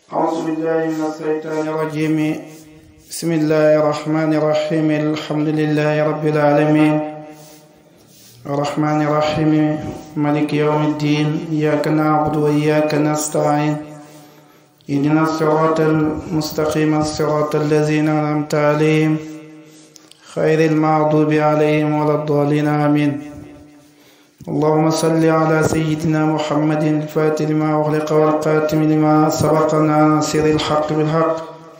أعوذ بالله من الشيطان الرجيم بسم الله الرحمن الرحيم الحمد لله رب العالمين الرحمن الرحيم مالك يوم الدين إياك نعبد وإياك نستعين اهدنا الصراط المستقيم الصراط الذين أنعمت عليهم خير المغضوب عليهم ولا الضالين آمين اللهم صل على سيدنا محمد الفاتح لما أغلق والقاتم لما سبق ناصر الحق بالحق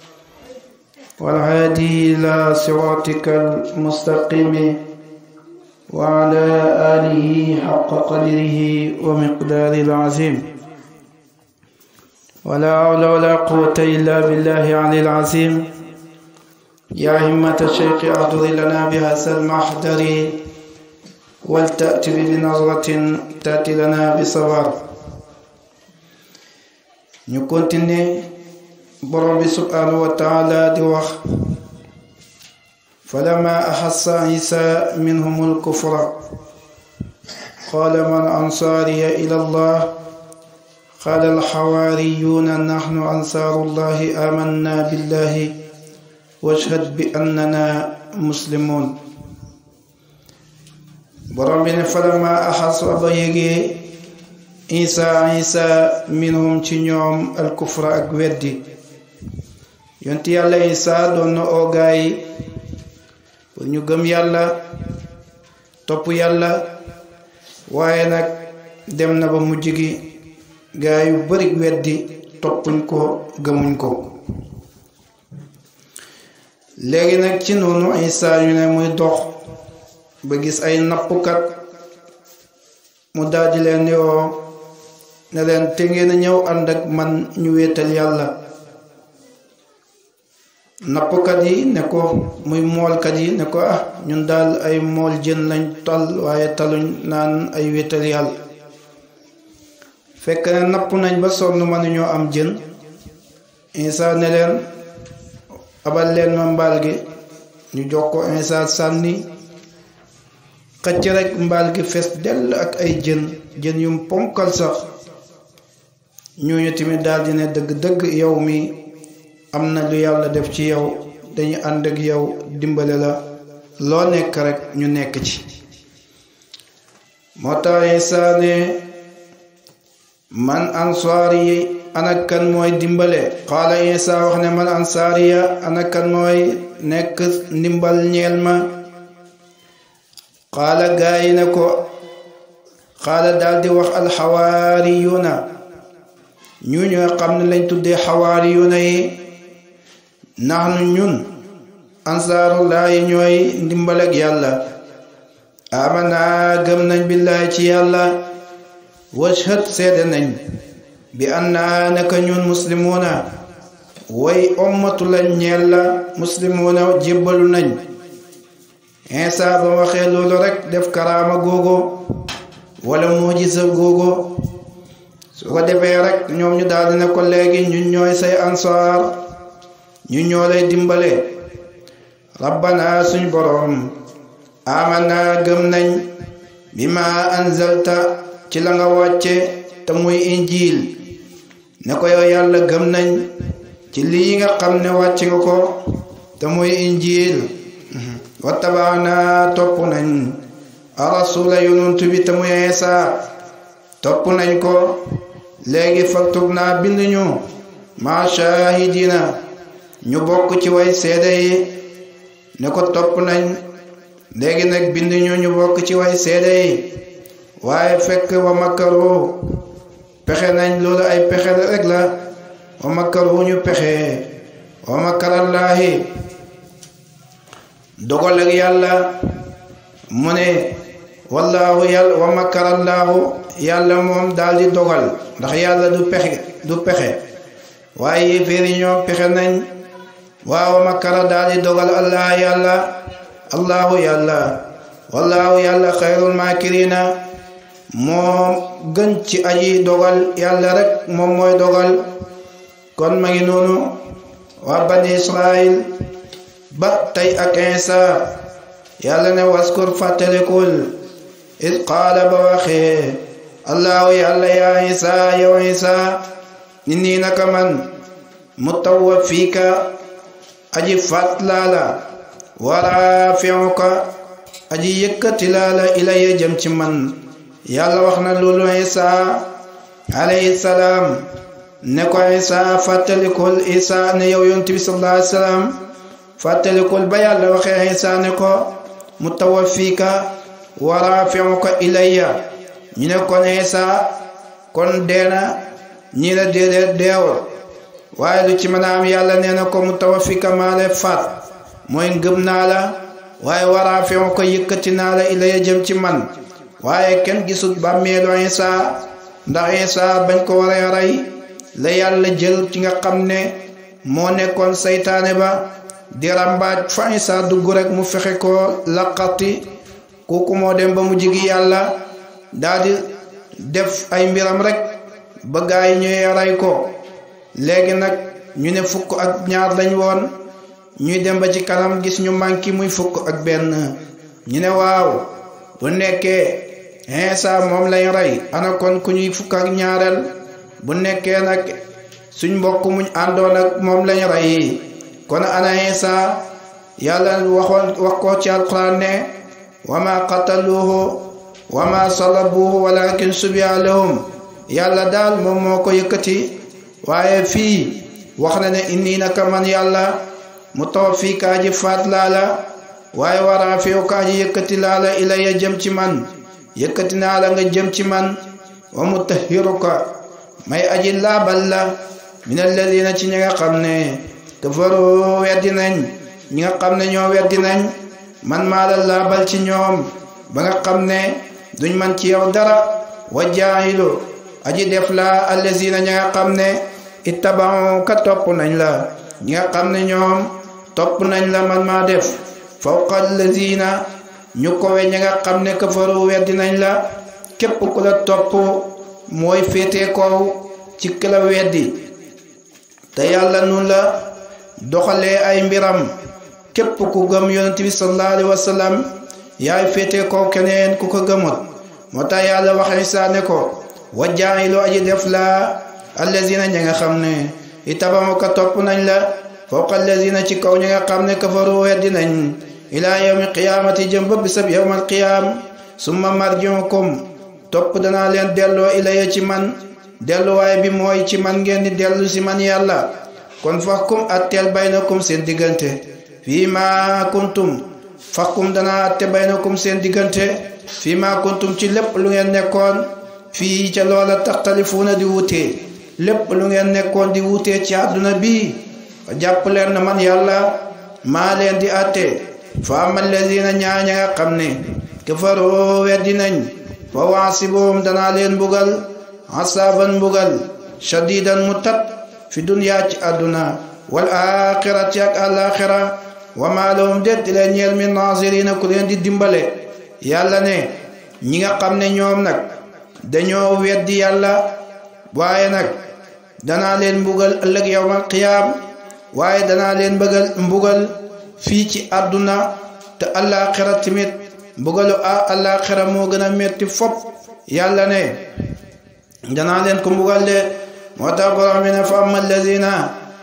والهادي إلى صراطك المستقيم وعلى آله حق قدره ومقدار العظيم ولا حول ولا قوة إلا بالله العلي العظيم يا همة الشيخ أحضر لنا بهذا المحضر ولتأتي بنظرة تأتي لنا بصبر ñu continuer borom bi subhanahu wa taala di wax falama axassa isa minhum alkufra qala man ansaariya ila allah قال الحواريون نحن أنصار الله آمنا بالله واشهد بأننا مسلمون borom bi ne falama axasa ba yégee isa isa minhum ci ñoom alkufra ak weddi yonti yàlla isa doon na oo gaay pour ñu gëm yàlla topp yàlla waaye nag dem na ba mujj gi gaay yu bari weddi toppuñ ko gëmuñ ko léegi nag ci noonu isa ñu ne muy dox ba gis ay nappkat mu daldi leen yoo ne leen te ngeen a ñëw ànd ak man ñu wéetal yàlla nappkat yi ne ko muy moolkat yi ne ko ah ñun daal ay mool jën lañ tal waaye taluñ naan ay wéetal yàlla fekk ne napp nañ ba sonn mënuñoo am jën Isa ne leen abal leen ma mbaal gi ñu jox ko Isa sànni xëcc rek mbaal gi fees dell ak ay jën jën yum ponkal sax ñooñu tamit daal di ne dëgg-dëgg yow mi am na lu yàlla def ci yow dañu ànd ak yow dimbale la loo nekk rek ñu nekk ci moo tax Isa ne man ansaar yi ana kan mooy dimbale xaala Isa wax ne man ansaar ya ana kan mooy nekk ndimbal ñeel ma xaala gaa yi ne ko xaala daldi wax alxawaariyuuna ñu ñoo xam ne lañ tuddee xawaariyuuna yi naxnu ñun ansaarullaahi ñooy ndimbal ak yàlla amana gëm nañ billaahi ci yàlla washhad seede nañ bi anna naka ñun muslimuuna way ommatu lañ ñeel la muslimuuna jébbalu nañ Isa ba waxee loolu rek def karaama googo wala mujisa googo su ko defee rek ñoom ñu daal ne ko léegi ñun ñooy say ansaar ñu ñoo lay dimbale rabbana suñ boroom amana gëm nañ bi ma anzalta ci la nga wàcce te muy injiil ne ko yow yàlla gëm nañ ci lii nga xam ne wàcce nga ko te muy injiil wattabaana topp nañ arasula yonent bi te muy Isa topp nañ ko léegi faktub naa bind ñu ma shahidina ñu bokk ci way seede yi ne ko topp nañ léegi nag bind ñu ñu bokk ci way seede yi waaye fekk wa makkaru pexe nañ loolu ay pexe rek la wa makkaru ñu pexe wa makkarallaahi dogal ak yàlla mu ne wallaahu yàlla wa makkarallaahu yàlla moom daal di dogal ndax yàlla du pexe du pexe waaye yéeféer yi ñoom pexe nañ waaw wa makkara daal di dogal allah yàlla allahu yàlla wallaahu yàlla xayrul maakirina moom gën ci aji dogal yàlla rek moom mooy dogal kon ma ngi noonu waa bani israil ba tey ak Isa yàlla ne waskur fàttalikul it qaala ba waxee allahu yàlla yaa Isa yow Isa inni naka man mutawaffiika aji faat laa la wa raafi'uka aji yëkkati laa la ilayya jëm ci man yàlla wax na loolu Isaa alayhi salaam ne ko Isaa fàttalikul Isaa ne yow yonent bi sallallahu alayhi wa sallam fàttalikul ba yàlla waxee Isaa ne ko mutawaffiika wa raafi'uka ilayya ñu ne kon Isaa kon deena ñi la déedéet deewul waaye lu ci mën a am yàlla nee na ko mutawaffiika maa lay faat mooy ngëm naa la waaye wa raafi'uka yëkkati naa la ilayya jëm ci man waaye kenn gisul bàmmeelu Isaa ndax Isaa bañ ko war a rey la yàlla jël ci nga xam ne moo nekkoon saytaane ba di rambaaj fa Isaa dugg rek mu fexe ko laqati kooku moo dem ba mu jigi yàlla daldi def ay mbiram rek ba gaa yi ñuy rey ko léegi nag ñu ne fukk ak ñaar lañ woon ñuy dem ba ci kanam gis ñu manqué muy fukk ak benn ñu ne waaw bu nekkee Isaa moom lañ rey ana kon ku ñuy fukk ak ñaareel bu nekkee nag suñ mbokk muñ àndoon ak moom lañ rey kon ana Isaa yàlla waxoon wax ko ci alquran ne wa ma qataluuhu wa ma salabuuhu walakin subiha lahum yàlla daal moom moo ko yëkkati waaye fii wax na ne inni naka man yàlla mutawaffiika aji faat laa la waaye wa raafi'uka aji yëkkati laa la ilayya jëm ci man yëkkati naa la nga jëm ci man wa mutahhiruka may aji laabal la min alladina ci ñi nga xam ne kafaru weddi nañ ñi nga xam ne ñoo weddi nañ man maa la laabal ci ñoom ba nga xam ne duñ man ci yow dara wa jaahilu aji def la allazina ñi nga xam ne ittaba'u ka topp nañ la ñi nga xam ne ñoom topp nañ la man maa def fawqa allazina ñu kowe ñi nga xam ne kafaru weddi nañ la képp ku la topp mooy féete kaw ci ki la weddi te yàlla nun la doxalee ay mbiram képp ku gëm yonent bi sallallahu alayhi wa sallam yaay féete kaw keneen ku ko gëmut moo tax yàlla wax Isaa ne ko wa jaa'ilu aji def la allazina ñi nga xam ne ittaba'u ka topp nañ la fawqa allazina ci kaw ñi nga xam ne kafaru weddi nañ ilaa yawmi qiyaamati jëm ba bisab yawmal qiyaam summa marji'ukum topp danaa leen delloo ilayya ci man delluwaay bi mooy ci man ngeen di dellu si man yàlla kon faxkum atteel baynakum seen diggante fii ma kuntum faxkum danaa atte baynakum seen diggante fii ma kuntum ci lépp lu ngeen nekkoon fii ca loola taxtalifuuna di wutee lépp lu ngeen nekkoon di wutee ci àdduna bi jàpp leen na man yàlla maa leen di atte fa amal lazina ñaaña nga xam ne kafaroo weddi nañ fa waasiboom danaa leen mbugal asaaban mbugal shadidan mu tat fi duniyaa ci àdduna wal axirati ak alaxira wa maa lahum det di leen ñeel min naasirina ku leen di dimbale yàlla ne ñi nga xam ne ñoom nag dañoo weddi yàlla waaye nag danaa leen mbugal ëllëg yawmal qiyaam waaye danaa leen bëggal mbugal fii ci àdduna te alaxira tamit mbugalu alaxira moo gën a metti fop yàlla ne danaa leen ko mbugal de moo tax borom bi ne fa amma alladina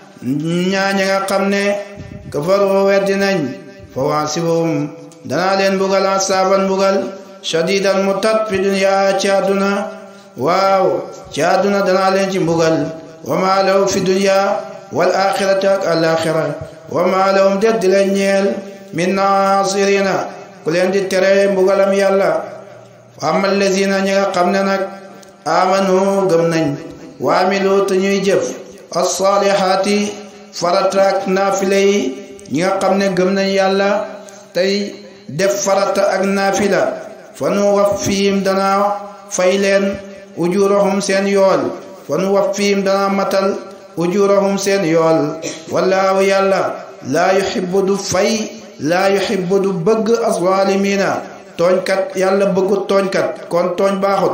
ñaaña nga xam ne kafaru weddi nañ fa waasibuhum danaa leen mbugal asaaban mbugal shadidan mu tat fi dunya ci àdduna waaw ci àdduna danaa leen ci mbugal wa maa lahu fi dunya wal axirati ak alaxira wa maa lahum det di leen ñeel min naasirina ku leen di tere mbugalam yàlla wa amma alladina ñi nga xam ne nag amanu gëm nañ waamilu te ñuy jëf as-saalihaati farata ak naafila yi ñi nga xam ne gëm nañ yàlla tey def farata ak naafila fa nu waffihim dana fay leen ujurahum seen yool fa nu waffihim dana matal ujurahum seen yool wallaahu yàlla laa yuhibbu du fay laa yuhibbu du bëgg az-zaalimiina tooñkat yàlla bëggut tooñkat kon tooñ baaxut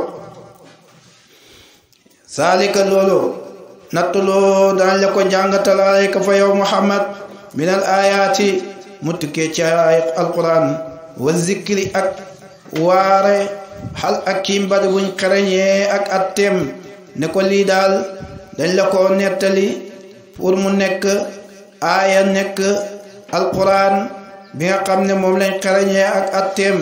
saalika loolu nattuloo daañ la ko jàngatal alayka fa yow muhammad min al ayaati mu tukkee ci ay alquran wa zikri ak waare xal ak kiim bari buñ xereñee ak atteem ne ko lii daal dañ la ko nettali pour mu nekk aaya nekk alquran bi nga xam ne moom lañ xarañee ak atteem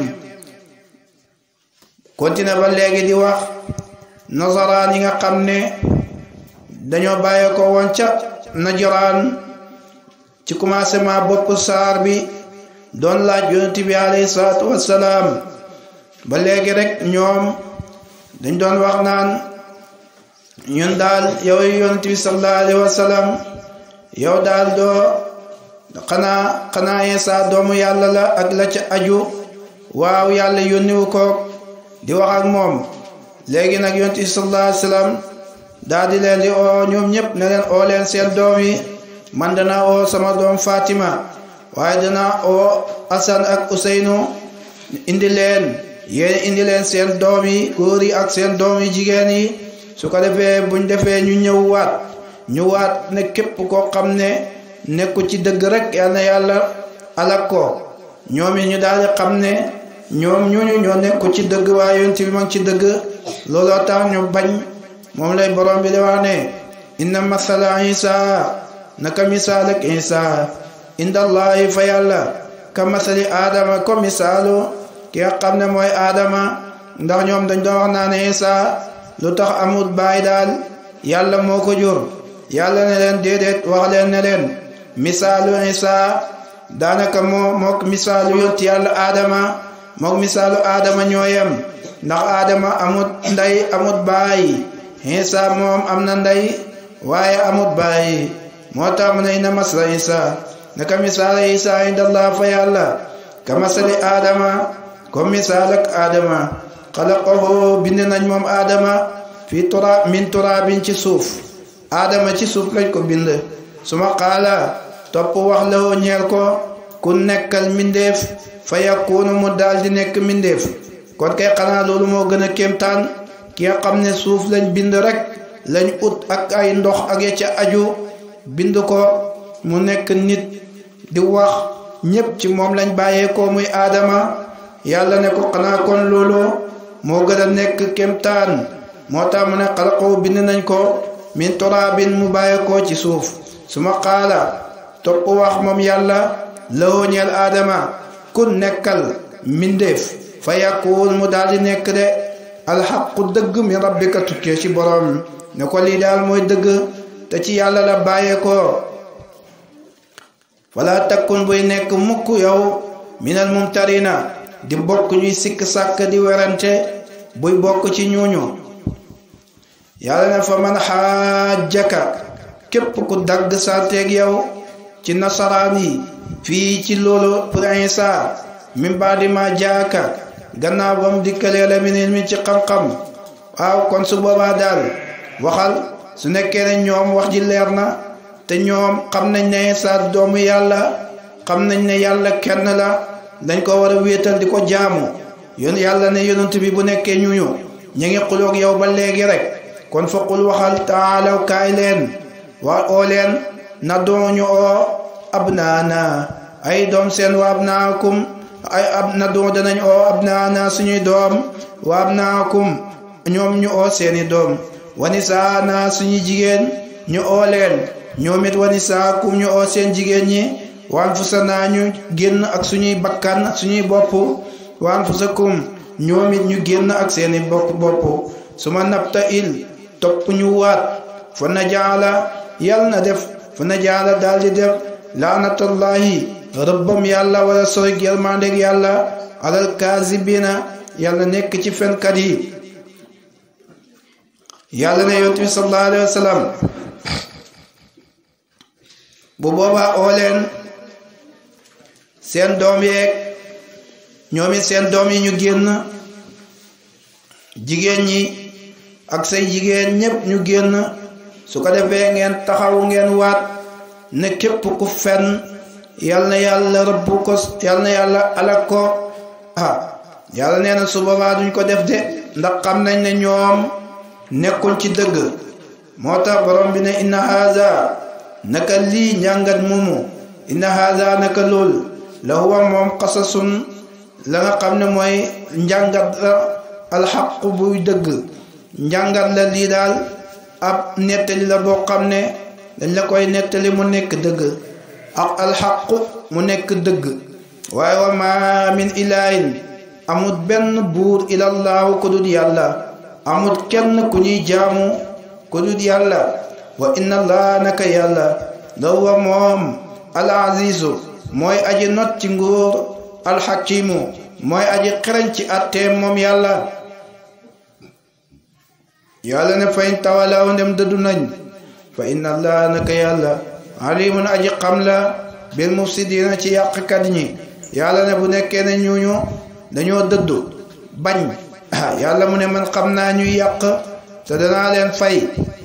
continue ba léegi di wax nasaraan yi nga xam ne dañoo bàyyee ko woon ca najoraan ci commencement bopp saar bi doon laaj yonent bi alayhi salaatu wassalaam ba léegi rek ñoom dañ doon wax naan ñun daal yow yonent bi sallallahu alayhi wasallam yow daal doo xanaa xanaa Iisaa doomu yàlla la ak la ca aju waaw yàlla yónniwu ko di wax ak moom léegi nag yonent bi sallallahu alayhi wasallam daal di leen di oo ñoom ñëpp ne leen oo leen seen doom yi man dana oo sama doom Fatima waaye dana oo Asan ak Useynu indi leen yéen indi leen seen doom yi góor yi ak seen doom yi jigéen yi su ko defee buñ defee ñu ñëw waat ñu waat ne képp koo xam ne nekku ci dëgg rek yal na yàlla alak ko ñoom yi ñu daal di xam ne ñoom ñooñu ñoo nekku ci dëgg waaye yonent bi mag ci dëgg looloo tax ñu bañ moom lay borom bi di wax ne inna masala isa naka misaal ak isa indallahi fa yàlla ka masali aadama ko misaalu ki nga xam ne mooy aadama ndax ñoom dañ doon wax naa ne isa lu tax amul baay daal yàlla moo ko jur yàlla ne leen déedéet wax leen ne leen misaalu isa daanaka moo mook misaalu yonti yàlla aadama mook misaalu aadama ñooyem ndax aadama amut ndey amut baay isa moom am na ndey waaye amut baay moo tax mu ne inna masala isa naka misaal isa indallah fa yàlla ka masali aadama comme misaal ak aadama xalaqahu bind nañ moom aadama fi tura min turaabin ci suuf aadama ci suuf lañ ko bind suma qaala topp wax la woo ñeel ko ku nekkal mindeef fa yakunu mu daal di nekk mindeef kon kay xanaa loolu moo gën a kéemtaan ki nga xam ne suuf lañ bind rek lañ ut ak ay ndox ak ya ca aju bind ko mu nekk nit di wax ñépp ci moom lañ bàyyeekoo muy aadama yàlla ne ko xanaa kon loolu moo gën a nekk kéemtaan moo tax mu ne xalaqoo bind nañ ko min turaabin mu bàyyeekoo ci suuf suma qaala topp wax moom yàlla lawoo ñeel aadama kun nekkal mindeef fa yakun mu daal di nekk de alxaqu dëgg min rabbika tukkee ci borom ne ko lii daal mooy dëgg te ci yàlla la bàyyeekoo wala takkun buy nekk mukk yow minal mumtarina di bokk ñuy sikk sàkk di werante buy bokk ci ñuuñu yàlla ne fa man xaajaka képp ku dagg santeeg yow ci nasaraan yi fii ci loolu pour Isa min baadi ma jaaka gannaaw ba mu dikkalee la minit mi ci xam-xam waaw kon su boobaa daal waxal su nekkee ne ñoom wax ji leer na te ñoom xam nañ ne Isa doomu yàlla xam nañ ne yàlla kenn la dañ ko war a wéetal di ko jaamu yoon yàlla ne yonent bi bu nekkee ñuñu ñu ngi xuloog yow ba léegi rek kon faqul waxal taalaw kaay leen waa oo leen na dooñu oo abnaana ay doom seen wa abnaakum ay ab na doo danañ oo abnaana suñuy doom wa abnaakum ñoom ñu oo seeni doom wanisaana suñuy jigéen ñu oo leen ñoom it wanisaakum ñu oo seen jigéen ñi waan fusa naa ñu génn ak suñuy bakkan ak suñuy bopp waan fusakum ñoom it ñu génn ak seeni bopp bopp su ma nabta il topp ñu waat fa na jaala yal na def fa na jaala daal di def laanatallahi rëbbam yàlla wala sori yërmandeg yàlla alal kaasibina yàlla nekk ci fenkat yi yàlla ne yonent bi sallallahu alayhi wa sallam bu boobaa oo leen seen doom yeeg ñoom it seen doom yi ñu génn jigéen ñi ak say jigéen ñépp ñu génn su ko defee ngeen taxaw ngeen waat ne képp ku fen yal na yàlla rëbb ko yal na yàlla alak ko ah yàlla nee na su boobaa duñ ko def de ndax xam nañ ne ñoom nekkuñ ci dëgg moo tax borom bi ne inna haza naka lii njàngat moomu inna haza naka lool la huwa moom qasasun la nga xam ne mooy njàngat la alxaqu buy dëgg njàngat la lii daal ab nettali la boo xam ne dañ la koy nettali mu nekk dëgg ak alxaqu mu nekk dëgg waaye wa ma min ilahin amut benn buur ilallaahu ku dul yàlla amut kenn ku ñuy jaamu ku dul yàlla wa inna allah naka yàlla la huwa moom al azizu mooy aji not ci nguur alxakimu mooy aji xereñ ci atteem moom yàlla yàlla ne fayn tawalaw ndem dëddu nañ fa inna allah naka yàlla alimun aji xam la bil mufsidina ci yàqkat ñi yàlla ne bu nekkee ne ñuñu dañoo dëddu bañ yàlla mu ne man xam naa ñuy yàq te danaa leen fay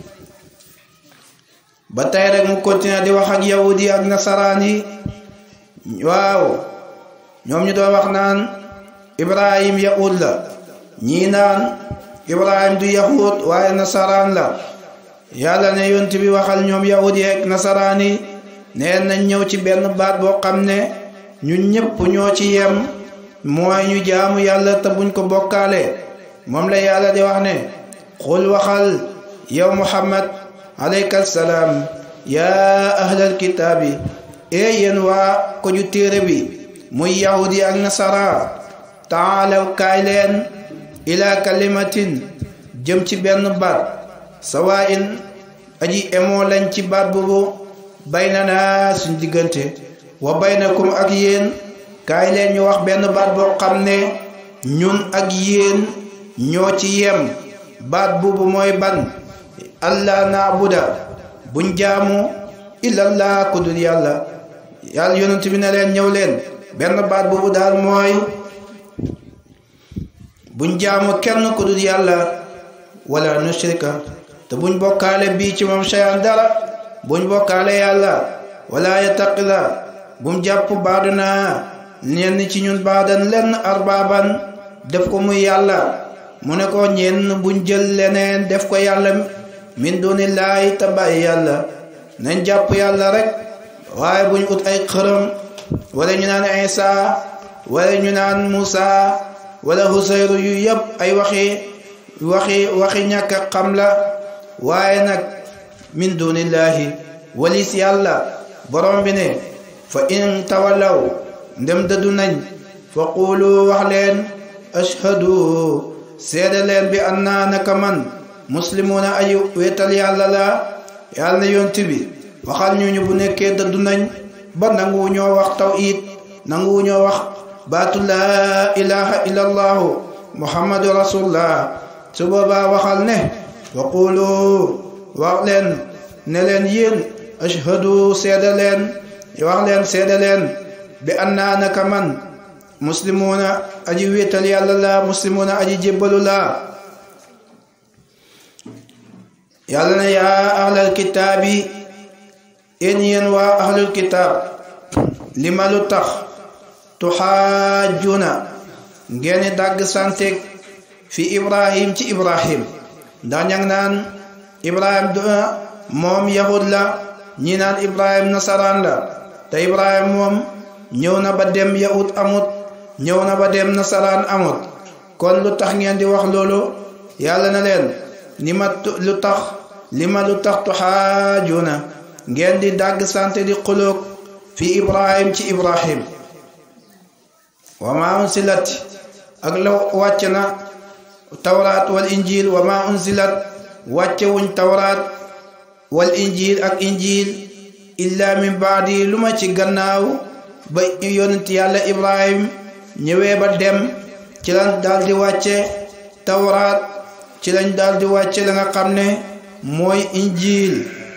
ba tey rek mu continuer di wax ak yahudi ak nasaraan yi waaw ñoom ñu doon wax naan ibrahim yahud la ñii naan ibrahim du yahud waaye nasaraan la yàlla ne yont bi waxal ñoom yahudi ak nasaraan yi neen nañ ñëw ci benn baat boo xam ne ñun ñëpp ñoo ci yem mooy ñu jaamu yàlla te buñ ko bokkaale moom la yàlla di wax ne xul waxal yow muhammad alayka salaam yaa ahlal kitaabi ee yéen waa ko ju téere bi muy yahudi ak nasara taalaw kaay leen ila kalimatin jëm ci benn baat sawa in aji emoo lañ ci baat boobu baynana suñ diggante wa baynakum ak yéen kaay leen ñu wax benn baat boo xam ne ñun ak yéen ñoo ci yem baat boobu mooy ban allah naabuda buñ jaamu illallah ku dul yàlla yàlla yonent bi ne leen ñëw leen benn baat boobu daal mooy buñ jaamu kenn ku dul yàlla wala nushrika te buñ bokkaale bii ci moom shay'an dara buñ bokkaale yàlla wala yattaqila bum jàpp baaduna ñenn ci ñun baadan lenn arbaaban def ko muy yàlla mu ne ko ñenn buñ jël leneen def ko yàlla min dunillaahi te bàyyi yàlla nañ jàpp yàlla rek waaye buñ ut ay xërëm wala ñu naan Isa wala ñu naan Musa wala Husayru yu yëpp ay waxi waxi waxi ñàkk a xam la waaye nag min dunillaahi walis yàlla borom bi ne fa in tawallaw ndem dëddu nañ fa quulu wax leen ashhadu seede leen bi anna naka man muslimuna ayu wetal yàlla la yàlla na yonti bi waxal ñu ñu bu nekkee dëddu nañ ba nangu ñoo wax tawhid nangu ñoo wax baatu laa ilaha illa allahu muhammadu rasulullah su boobaa waxal ne wa qulu wax leen ne leen yéen ashhadu seede leen wax leen seede leen bi anna naka man muslimuna aji wéetal yàlla la muslimuna aji jébbalu la yàlla na yaa ahlal kitaabi yéen yéen waa ahlul kitaab li ma lu tax tuxaajuna ngeen dàgg santeeg fi ibrahim ci ibrahim ndax ña ngi naan ibrahim du moom yahud la ñi naan ibrahim nasaraan la te ibrahim moom ñëw na ba dem yahud amut ñëw na ba dem nasaraan amut kon lu tax ngeen di wax loolu yàlla na leen ni ma lu tax li ma lu tax tuxaajuna ngeen di dàgg sante di xuloog fi ibrahim ci ibrahim wa ma unsilat ak la wàcc na tawraat wal injil wa ma unsilat wàcce wuñ tawraat wal injil ak injil illa min baadi lu ma ci gannaaw ba yonent yàlla ibrahim ñëwee ba dem ci lañ daal di wàcce tawraat ci lañ daal di wàcce la nga xam ne mooy injil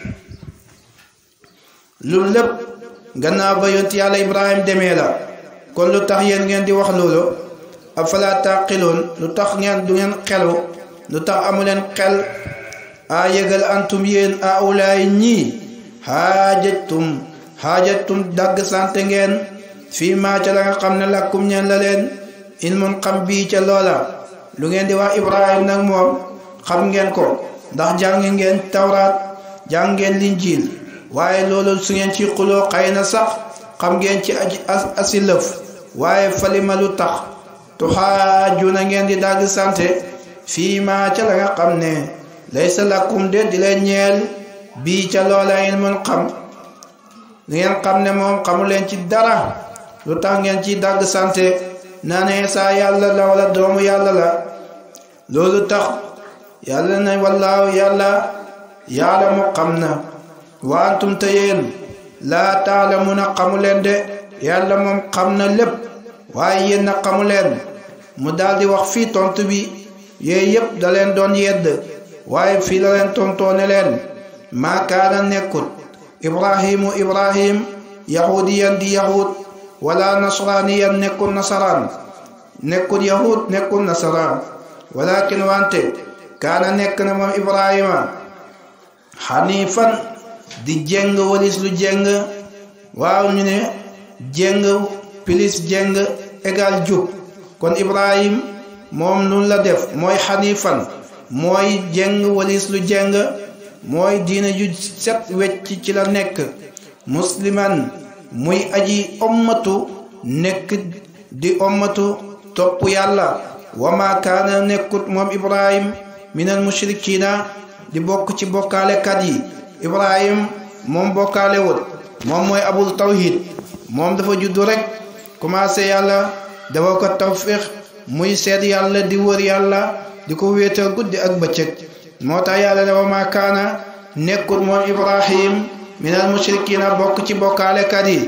lu lépp gannaaw ba yonent yàlla ibrahim demee la kon lu tax yéen ngeen di wax loolu afala taqiloon lu tax ngeen du ngeen xelu lu tax amuleen xel a yëgal antum yéen a ulaay ñii xaajatum xaajatum dagg sante ngeen fii maa ca la nga xam ne lakkum ñeen la leen in mun xam bii ca loola lu ngeen di wax ibrahim nag moom xam ngeen ko ndax jàng ngeen tawraat jàng ngeen linjiil waaye loolu su ngeen ci xuloo xëy na sax xam ngeen ci asilëf waaye falima lu tax tuxaajuna ngeen di dagg sante fii maa ca la nga xam ne laysa lakum de di leen ñeel bii ca loola ilmun xam ngeen xam ne moom xamu leen ci dara lu tax ngeen ci dagg sante naa ne saa yàlla la wala doomu yàlla la loolu tax yàlla na wallaahu yàlla yàlla mu xam na waantum te yéen laa taalamuna xamu leen de yàlla moom xam na lépp waaye yéen na xamu leen mu daldi wax fii tontu bi yooyu yépp da leen doon yedd waaye fii la leen tontoone leen maa kaana nekkut ibrahimu ibrahim yahudiyan di yahud wala nasraniyan nekkul nasaraan nekkul yahud nekkul nasaraan walakin wante kaana nekk na moom ibrahima xanifan di jeng walis lu jeng waaw ñu ne jeng pilis jeng égal jub kon ibrahim moom nun la def mooy xanifan mooy jeng walis lu jeng mooy diina ju set wecc ci la nekk musliman muy aji ommatu nekk di ommatu topp yàlla wama kaana nekkut moom ibrahim minal mushrikina di bokk ci bokkaalekat yi ibrahim moom bokkaale wut moom mooy abul tawhid moom dafa juddu rek commencé yàlla dafa ko tawfiq muy seet yàlla di wër yàlla di ko wéetal guddi ak bëccëg moo tax yàlla ne wama kaana nekkut moom ibrahim minal mushrikina bokk ci bokkaalekat yi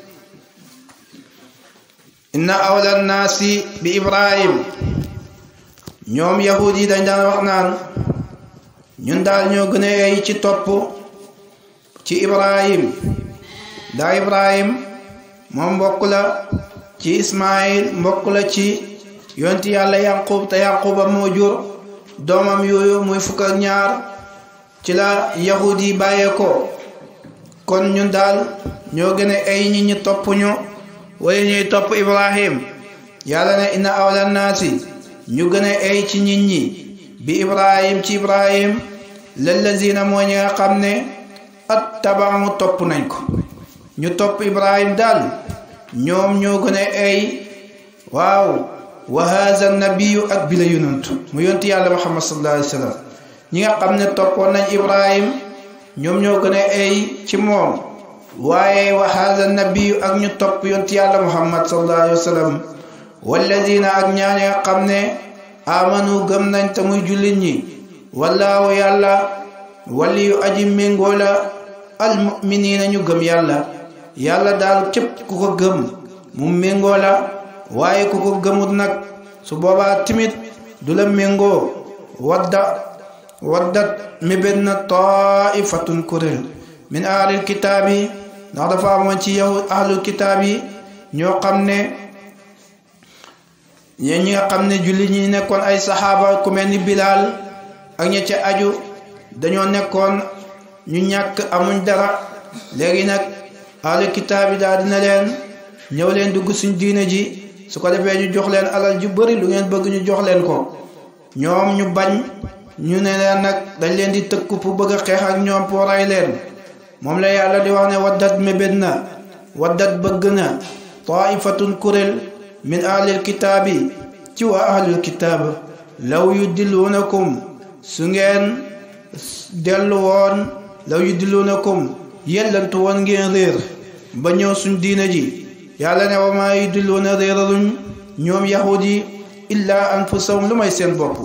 inna awla naasi bi ibrahim ñoom yahud yi dañ daan wax naan ñun daal ñoo gën a yey ci topp ci ibrahim daa ibrahim moom mbokk la ci ismail mbokk la ci yonti yàlla yanqub te yanquba moo jur doomam yooyu muy fukk ak ñaar ci la yahud yi bàyyee ko kon ñun daal ñoo gën a ay ñi ñu topp ñu wala ñuy topp ibrahim yàlla ne inna awla naasi ñu gën a ay ci nit ñi bi ibrahim ci ibrahim lallazina moo ñi nga xam ne at tabamu topp nañ ko ñu topp ibrahim daal ñoom ñoo gën a ay waaw wa haza nabiyu ak bi la yonantu mu yonti yàlla muhammad sallallahu alayhi wa sallam ñi nga xam ne toppoon nañ ibrahim ñoom ñoo gën a ay ci moom waaye wa haza nabiyu ak ñu topp yonti yàlla muhammad sallallahu alayhi wa sallam walladina ak ñaañe nga xam ne amanu gëm nañ te muy jullit ñi wallaahu yàlla wali yu aji méngoo la almuminina ñu gëm yàlla yàlla daal képp ku ko gëm mu méngoo la waaye ku ko gëmut nag su boobaa timit du la méngoo wadda waddat mébét na taifatun kuréel min ahlil kitaab yi ndax dafa amoon ci yahud ahlul kitaab yi ñoo xam ne ñeen ñi nga xam ne jullit ñi nekkoon ay saxaaba ku mel ni bilaal ak ña ca aju dañoo nekkoon ñu ñàkk amuñ dara léegi nag ahlu kitaab yi daal dina leen ñëw leen dugg suñ diine ji su ko defee ñu jox leen alal ju bari lu ngeen bëgg ñu jox leen ko ñoom ñu bañ ñu ne leen nag dañ leen di tëkku pour bëgg a xeex ak ñoom pour rey leen moom la yàlla di wax ne waddat mébét na waddat bëgg na taifatun kuréel min ahlil kitaabi ci waa ahlul kitaab law yu dilluunakum su ngeen dellu woon law yu dilluunakum yellantu woon ngeen réer ba ñëw suñ diina ji yàlla ne wa maa yu dilluuna réeraluñ ñoom yahud yi illaa anfusahum lu may seen bopp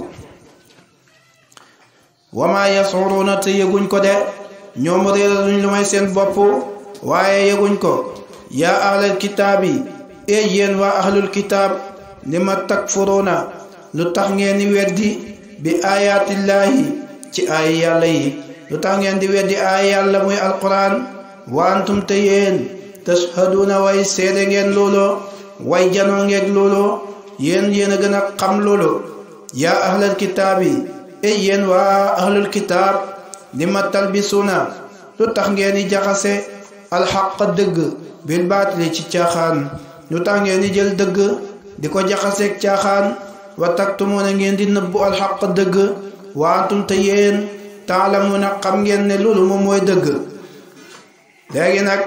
wa maa yasuruuna te yëguñ ko de ñoom réeraluñ lu may seen bopp waaye yëguñ ko yaa ahlal kitaabi e yéen waa ahlul kitaab li ma takfuruuna lu tax ngeen di weddi bi ayaatillaahi ci ay yàlla yi lu tax ngeen di weddi ay yàlla muy alquran wa antum te yéen tashhaduuna way seede ngeen loolo way janoo ngeeg loolo yéen yéen a gën a xam loolo yaa ahlal kitaab yi e yéen waa ahlul kitaab li ma talbisuuna lu tax ngeen di jaxase alxaq dëgg bil baatili ci caaxaan lu tax ngeen di jël dëgg di ko jaxaseeg caaxaan wa taktumuuna ngeen di nëbbu alxaq dëgg wa antum te yéen taalamuuna xam ngeen ne loolu moom mooy dëgg léegi nag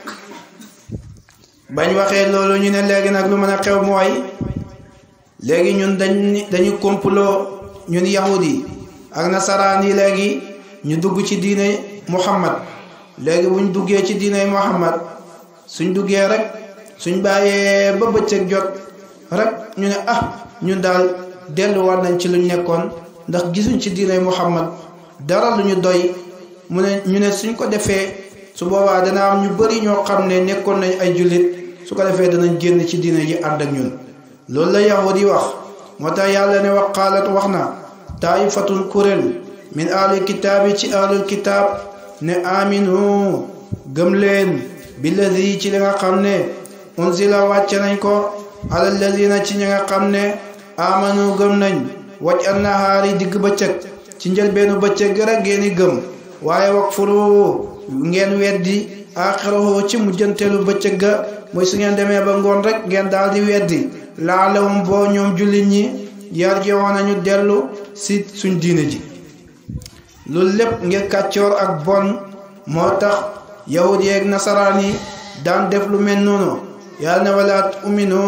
bañ waxee loolu ñu ne léegi nag lu mën a xew mooy léegi ñun dañ dañu complot ñun yahud yi ak nasaraan yi léegi ñu dugg ci diine muhammad léegi buñ duggee ci diinay muhammad suñ duggee rek suñ bàyyee ba bëccëg jot rek ñu ne ah ñun daal delluwaat nañ ci luñ nekkoon ndax gisuñ ci diinay muhammad dara lu ñu doy mu ne ñu ne suñ ko defee su boobaa dana am ñu bari ñoo xam ne nekkoon nañ ay jullit su ko defee danañ génn ci diina ji ànd ak ñun loolu la yahud yi wax moo tax yàlla ne wax xaalat wax na taifatun kuréel min ahlil kitaab yi ci ahlul kitaab ne aminu gëm leen billadi ci li nga xam ne unzila wàcce nañ ko ala alladina ci ñi nga xam ne amanu gëm nañ waj an nahaari digg bëccëg ci njëlbeenu bëccëg gi rek ngeen gëm waaye wax furu ngeen weddi axirahu ci mujjanteelu bëccëg ga mooy su ngeen demee ba ngoon rek ngeen daal di weddi laalahum boo ñoom jullit ñi yar jowoon nañu dellu si suñ diine ji loolu lépp ngir kàccoor ak bon moo tax yahud yeeg nasaraan yi daan def lu mel noonu yàlla ne walaat uminu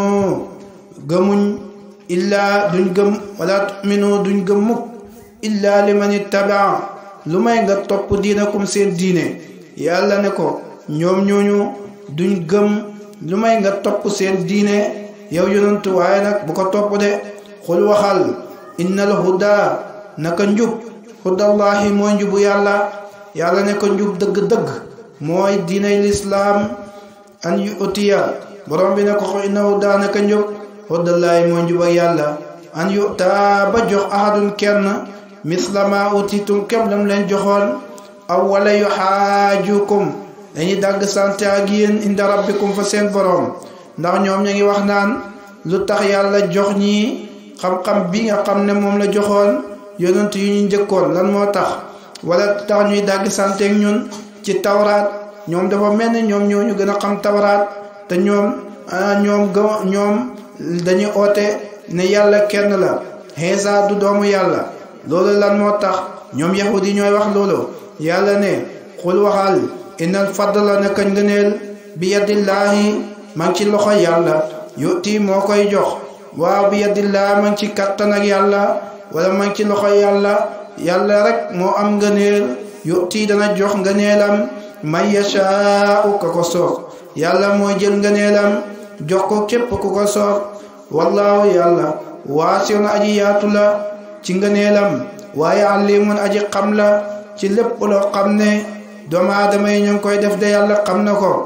gëmuñ illaa duñ gëm walaat uminu duñ gëm mukk illaa liman ittabaa lu may nga topp diinakum seen diine yàlla ne ko ñoom ñooñu duñ gëm lu may nga topp seen diine yow yonantu waaye nag bu ko topp de xul waxal innal huda naka njub hudallahi mooy njubu yàlla yàlla ne ko njub dëgg-dëgg mooy diinay lislaam an yu utiya borom bi ne ko xo inna huda naka njub hudallahi mooy njub ak yàlla an yu taa ba jox ahadun kenn mislama utitum kem lam leen joxoon aw wala yu xaajukum dañuy dàgg sante ak yéen inda rabbikum fa seen borom ndax ñoom ñu ngi wax naan lu tax yàlla jox ñi xam-xam bi nga xam ne moom la joxoon yonent yu ñu njëkkoon lan moo tax wala tax ñuy dàgg santeeg ñun ci tawraat ñoom dafa mel ni ñoom ñoo ñu gën a xam tawraat te ñoom ñoom ga ñoom dañuy oote ne yàlla kenn la Iisaa du doomu yàlla loolu lan moo tax ñoom yahud yi ñooy wax loolu yàlla ne xul waxal innal fadla naka ngëneel bi yadillaahi ma ngi ci loxo yàlla yuti moo koy jox waaw bi yadillaahi ma ngi ci kattan ak yàlla wala ma ngi ci loxo yàlla yàlla rek moo am ngëneel yuti dana jox ngëneelam man yashaa'u ka ko soob yàlla mooy jël ngëneelam jox ko képp ku ko soob wallaahu yàlla waasiun aji yaatu la ci ngëneelam waaye alimun aji xam la ci lépp loo xam ne doomu aadama yi ñu ngi koy def de yàlla xam na ko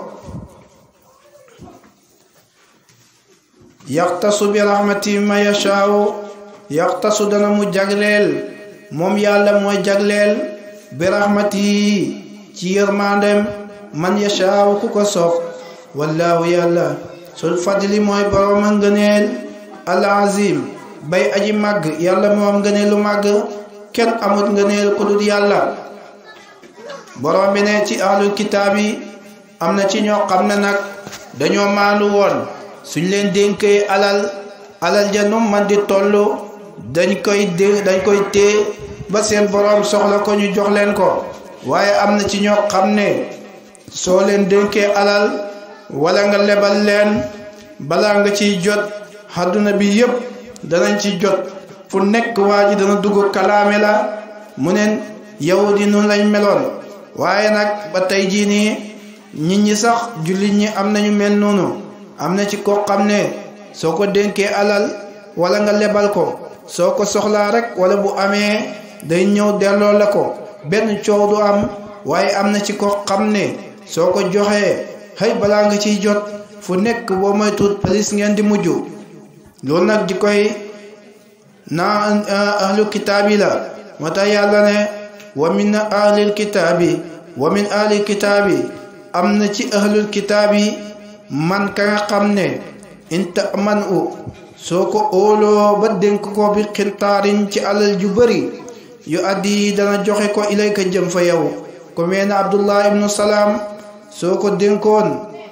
yaxtasu bi rahmati ma yashaawu yaxtasu dana mu jagleel moom yàlla mooy jagleel bi rahmati ci yërmandem man yashaawu ku ko soob wallaahu yàlla sul fadli mooy borooma ngëneel al azim bay aji màgg yàlla moo am ngëneelu màgg kenn amut ngëneel ku dul yàlla borom bi ne ci ahlul kitaab yi am na ci ñoo xam ne nag dañoo maandu woon suñ leen dénkee alal alal ja nu man di toll dañ koy dé dañ koy téye ba seen borom soxla ko ñu jox leen ko waaye am na ci ñoo xam ne soo leen dénkee alal wala nga lebal leen balaa nga ciy jot àdduna bi yépp danañ ci jot fu nekk waa ji dana dugg kalaame la mu neen yow di nun lañ meloon waaye nag ba tey jii nii nit ñi sax jullit ñi am nañu mel noonu am na ci koo xam ne soo ko dénkee alal wala nga lebal ko soo ko soxlaa rek wala bu amee day ñëw delloo la ko benn coow du am waaye am na ci koo xam ne soo ko joxee xëy balaa nga ciy jot fu nekk boo may tuut police ngeen di mujj loolu nag di koy naa ahlu kitaabi la moo tax yàlla ne wa min ahlil kitaabi wa min ahlil kitaabi am na ci ahlul kitaabi man ka nga xam ne inta man u soo ko óoloo ba dénk ko bi xintaarin ci alal ju bari yu addi dana joxe ko ilayka jëm fa yow ko mel ne abdullah ibnu salaam soo ko dénkoon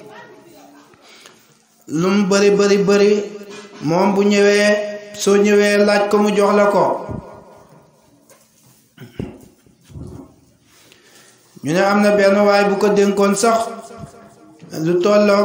lum bari bari bari moom bu ñëwee soo ñëwee laaj ko mu jox la ko ñu ne am na benn waay bu ko dénkoon sax lu tolloog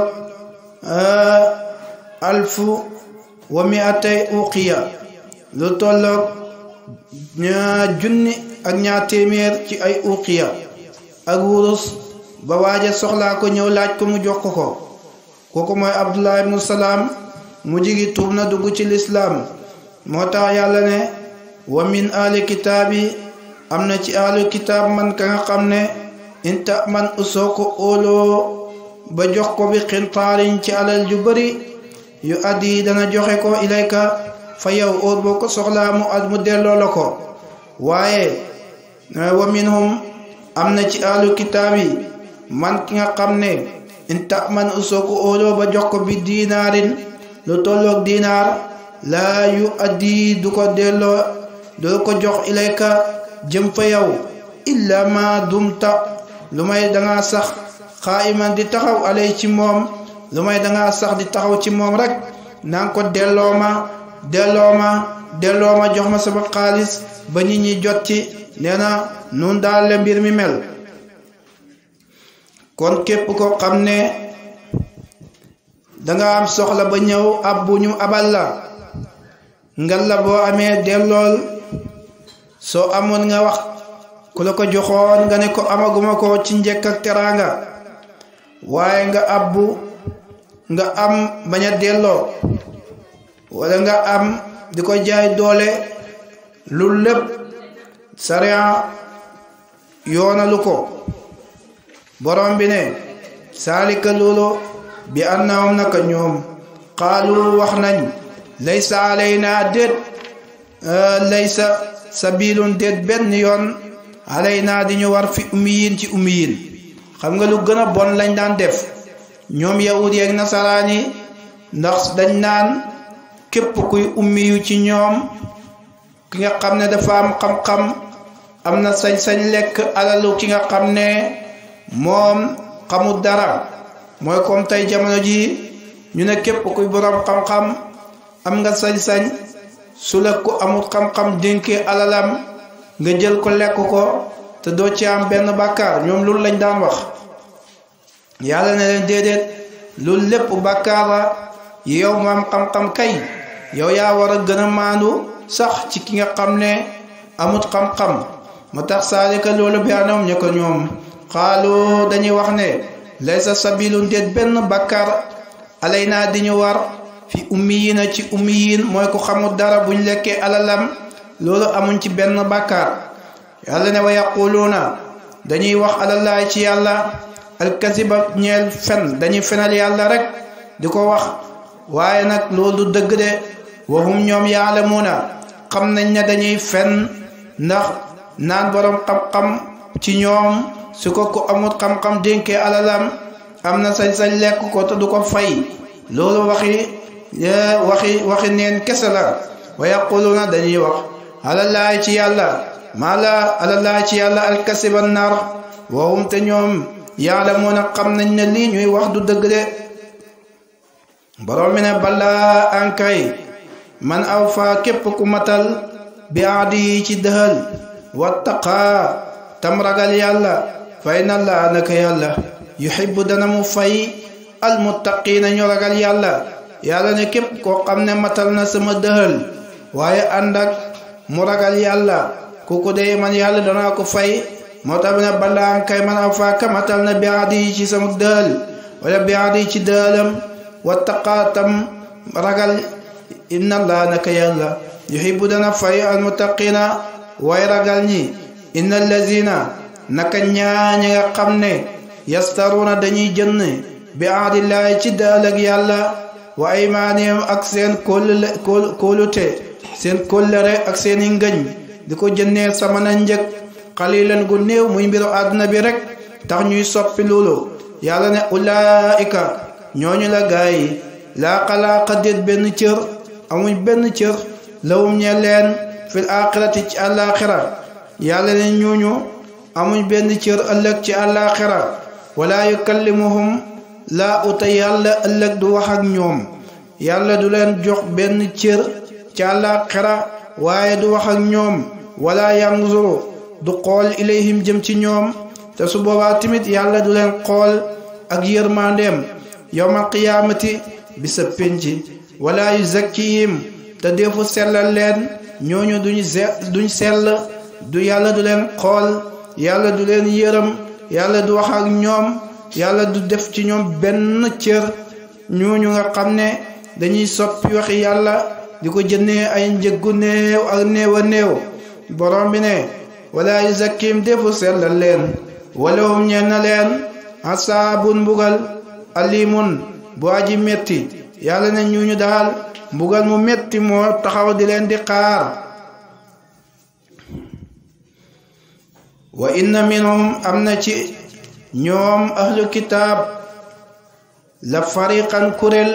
alfu wa miatay uqiya lu tolloog ñaa junni ak ñaar téeméer ci ay uqiya ak wurus ba waaja soxlaa ko ñëw laaj ko mu jox ko ko kooku mooy abdullah ibnu salaam mu jigi tuub na dugg ci lislaam moo tax yàlla ne wa min ahli kitaabi am na ci ahlu kitaab man ka nga xam ne inta man usoo ko óoloo ba jox ko bi xintaarin ci alal ju bari yu addi dana joxe ko ilayka fa yow óor boo ko soxlaa mu at mu delloo la ko waaye wa minhum am na ci ahlu kitaab yi man ki nga xam ne inta man usoo ko óoloo ba jox ko bi diinaarin lu tolloog diinaar laa yu addi du ko delloo du ko jox ilayka jëm fa yow illa ma dumta lu may danga sax xaayiman di taxaw alay ci moom lu may danga sax di taxaw ci moom rek nanga ko delloo ma delloo ma delloo ma jox ma sama xaalis ba nit ñi jot ci nee na nun daal le mbir mi mel kon képp ko xam ne danga am soxla ba ñëw ab bu ñu abal la ngal la boo amee dellool soo amoon nga wax ku la ko joxoon nga ne ko amaguma ko ci njëkk ak teraanga waaye nga abbu nga am bañ a delloo wala nga am di ko jaay doole lu lépp sariya yoonalu ko borom bi ne saalika loolu bi annahum naka ñoom xaalu wax nañ laysa alayna déet laysa sabilun déet benn yoon alayna di ñu war fi ummiyin ci ummiyin xam nga lu gën a bon lañ daan def ñoom yahud yeeg nasaraan yi ndax dañ naan képp kuy ummiyu ci ñoom ki nga xam ne dafa am xam-xam am na sañ-sañ lekk alalu ki nga xam ne moom xamul dara mooy comme tey jamono ji ñu ne képp kuy borom xam-xam am nga sañ-sañ su la ko amul xam-xam dénkee alalam nga jël ko lekk ko te doo ci am benn bàkkaar ñoom loolu lañ daan wax yàlla ne leen déedéet loolu lépp bàkkaar la yow mu am xam-xam kay yow yaa war a gën a maandu sax ci ki nga xam ne amut xam-xam moo tax saalika loolu bi anam ñu ko ñoom xaalu dañuy wax ne laysa sabilun déet benn bàkkaar alay naa di ñu war fi ummiyiina ci ummiyiin mooy ko xamul dara buñ lekkee alalam loolu amuñ ci benn bàkkaar yàlla ne wa yaquluuna dañuy wax alallaay ci yàlla alkasiba ñeel fen dañuy fenal yàlla rek di ko wax waaye nag loolu du dëgg de waxum ñoom yaalamuuna xam nañ ne dañuy fen ndax naan borom xam-xam ci ñoom su ko ko amul xam-xam dénkee alalam am na sañ-sañ lekk ko te du ko fay loolu waxi waxi waxi neen kese la wa yaquluuna dañuy wax alallaay ci yàlla maa la alallaay ci yàlla alkasiba nar waxum te ñoom yaalamuuna xam nañ ne lii ñuy wax du dëgg de borom mi ne balaa ankay man aw fa képp ku matal bi aadi yi ci dëhël wattaqaa tam ragal yàlla fay na laa naka yàlla yuhibbu dana mu fay almuttaqiina ñu ragal yàlla yàlla ne képp koo xam ne matal na sama dëhël waaye ànd ak mu ragal yàlla kooku de man yàlla danaa ko fay moo tax ne balaa ankay man aw fa ka matal na bi aadi yi ci sama dëhël wala bi aadi yi ci dëhëlam wattaqaa tam ragal inna allah naka yàlla yuhibbu dana fay almuttaqina way ragal ñi inna allazina naka ñaaña nga xam ne yastaruna dañuy jënd bi aadillahi ci daal ak yàlla wa aymaanihim ak seen kóllëre kóolute seen kóllëre ak seen i ngëñ di ko jëndee sama na njëg xalilan gu néew muy mbiru àdduna bi rek tax ñuy soppi loolu yàlla ne ulaika ñooñu la gaay yi laa xalaaqa déet benn cër amuñ benn cër lawum ñe leen fil axirati ci àllaaxira yàlla ne ñooñu amuñ benn cër ëllëg ci àllaaxira wala yukallimuhum laa uta yàlla ëllëg du wax ak ñoom yàlla du leen jox benn cër ci àllaaxira waaye du wax ak ñoom wala yanzuru du xool ilayhim jëm ci ñoom te su boobaa tamit yàlla du leen xool ak yërmandeem yowmal qiyaamati bi sa penc wala yuzakkihim te defu sellal leen ñooñu duñ duñ sell du yàlla du leen xool yàlla du leen yërëm yàlla du wax ak ñoom yàlla du def ci ñoom benn cër ñooñu nga xam ne dañuy soppi waxi yàlla di ko jëndee ay njëggu néew ak néew a néew borom bi ne wala yuzakkim defu sellal leen walahum ñeen na leen asaabun mbugal alimun bu aji metti yàlla ne ñuñu daal mbugal mu metti moo taxaw di leen di xaar wa inna minhum am na ci ñoom ahlu kitaab la fariqan kuréel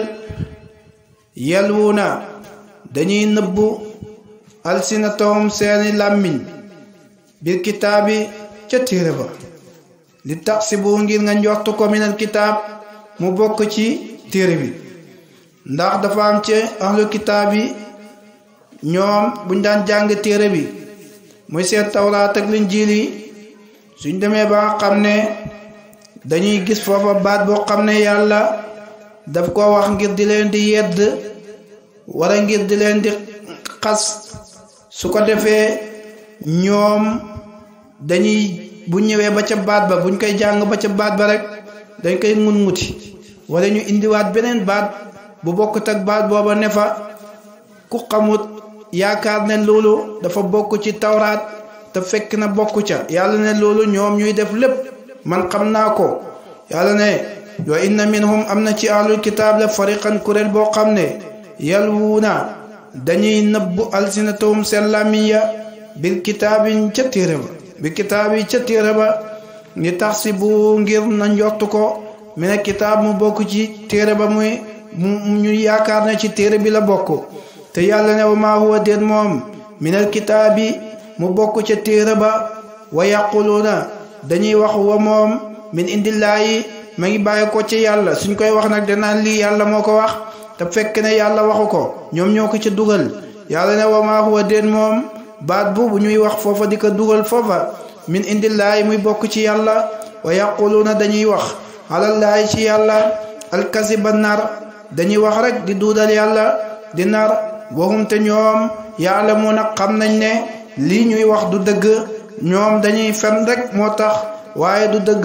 yalwuuna dañuy nëbbu alsinatahum seeni làmmiñ bil kitaabi ca téere ba li tax si bu ngir nga njortu ko minal kitaab mu bokk ci téere bi ndax dafa am ci ahlu kitaab yi ñoom buñ daan jàng téere bi muy seen tawraat ak linjiil yi suñ demee ba nga xam ne dañuy gis foofa baat boo xam ne yàlla daf ko wax ngir di leen di yedd wara ngir di leen di xas su ko defee ñoom dañuy bu ñëwee ba ca baat ba buñ koy jàng ba ca baat ba rek dañ koy ngun nguti wala ñu indiwaat beneen baat bu bokkut ak baat booba ne fa ku xamut yaakaar ne loolu dafa bokk ci tawraat te fekk na bokk ca yàlla ne loolu ñoom ñuy def lépp man xam naa ko yàlla ne wa inna minhum am na ci ahlul kitaab la fariqan kuréel boo xam ne yalwuuna dañuy nëbbu alsinatahum seen làmmiñ ya bil kitaabi ca téere ba bi kitaabi ca téere ba ni tax si bu ngir na njortu ko mi ne kitaab mu bokk ci téere ba muy mu ñu yaakaar ne ci téere bi la bokk te yàlla ne wa maa huwa déet moom minal kitaabi mu bokk ca téere ba wa yaquluuna dañuy wax wa moom min indillaahi ma ngi bàyyi ko ci yàlla suñ koy wax nag danaan lii yàlla moo ko wax te fekk ne yàlla waxu ko ñoom ñoo ko ca dugal yàlla ne wa maa huwa déet moom baat boobu ñuy wax foofa di ko dugal foofa min indillaahi muy bokk ci yàlla wa yaquluuna dañuy wax alallaahi ci yàlla alkasiba nar dañuy wax rek di duudal yàlla di nar waxum te ñoom yaalamuuna xam nañ ne lii ñuy wax du dëgg ñoom dañuy fen rek moo tax waaye du dëgg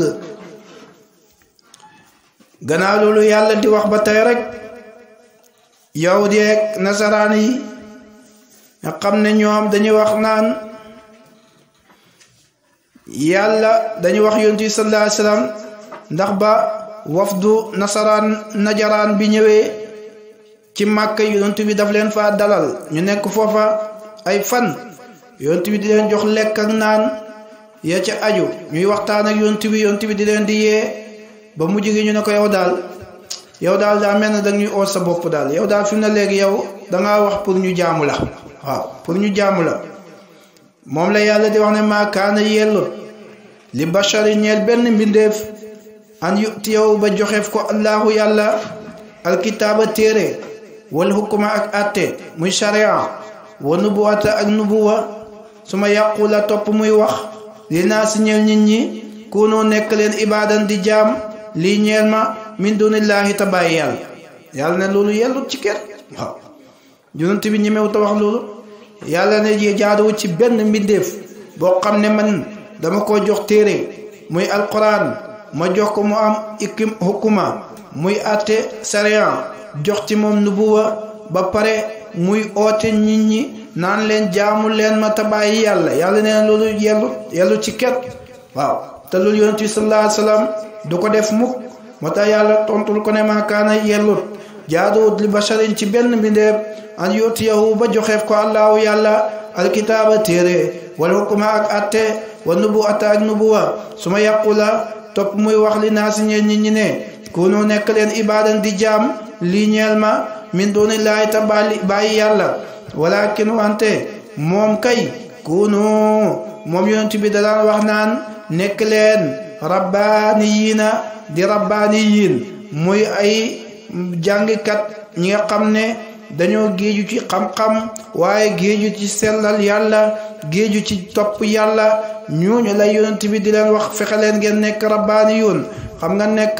gannaaw loolu yàlla di wax ba tey rek yahud yeeg nasaraan yi nga xam ne ñoom dañuy wax naan yàlla dañuy wax yonent bi sallallahu alayhi wasallam ndax ba wafdu nasaraan najaraan bi ñëwee ci màkk yonent bi daf leen fa dalal ñu nekk foofa ay fan yonent bi di leen jox lekk ak naan ya ca aju ñuy waxtaan ak yonent bi yonent bi di leen di yee ba mujj gi ñu ne ko yow daal yow daal daa mel ne da ñuy oot sa bopp daal yow daal fi mu ne léegi yow dangaa wax pour ñu jaamu la waaw pour ñu jaamu la moom la yàlla di wax ne maa kaana yellut li bashari ñeel benn mbindeef an yuti yow ba joxeef ko allahu yàlla alkitaaba téere wal hukuma ak atte muy sharia wa nubuwata ak nubuwa su ma yàqu la topp muy wax li naa si ñeel nit ñi kunoo nekk leen ibaadan di jaam lii ñeel ma min dunillahi ta bàyyi yàlla yàlla ne loolu yellut ci kenn waaw yonent bi ñemewu ta wax loolu yàlla ne jaaduwu ci benn mbindeef boo xam ne man dama ko jox téere muy alquran ma jox ko mu am ikim hukuma muy àtte sariyan jox ci moom nubuwa ba pare muy oote nit ñi naan leen jaamu leen ma tabàyyi yàlla yàlla nee loolu yellu yellu ci ket waaw te loolu yonent bi sallallahu alayhi wasallam du ko def mukk moo tax yàlla tontul ko ne maa kaana yellut jaaduwut li basharin ci benn mbindeef an yutiyahu ba joxeef ko allahu yàlla alkitaaba téere wal hukuma ak atte wa nubuwata ak nubuwa su ma yàqu la topp muy wax li naa si ñeen nit ñi ne kunu nekk leen ibaadan di jaam lii ñeel ma min dunillahi ta bàyyi yàlla walakin wante moom kay kunu moom yonent bi da daan wax naan nekk leen rabbaaniyiina di rabbaaniyiin muy ay jàngkat ñi nga xam ne dañoo géeju ci xam-xam waaye géeju ci sellal yàlla géeju ci topp yàlla ñooñu lay yonent bi di leen wax fexe leen ngeen nekk rabbaaniyuun xam nga nekk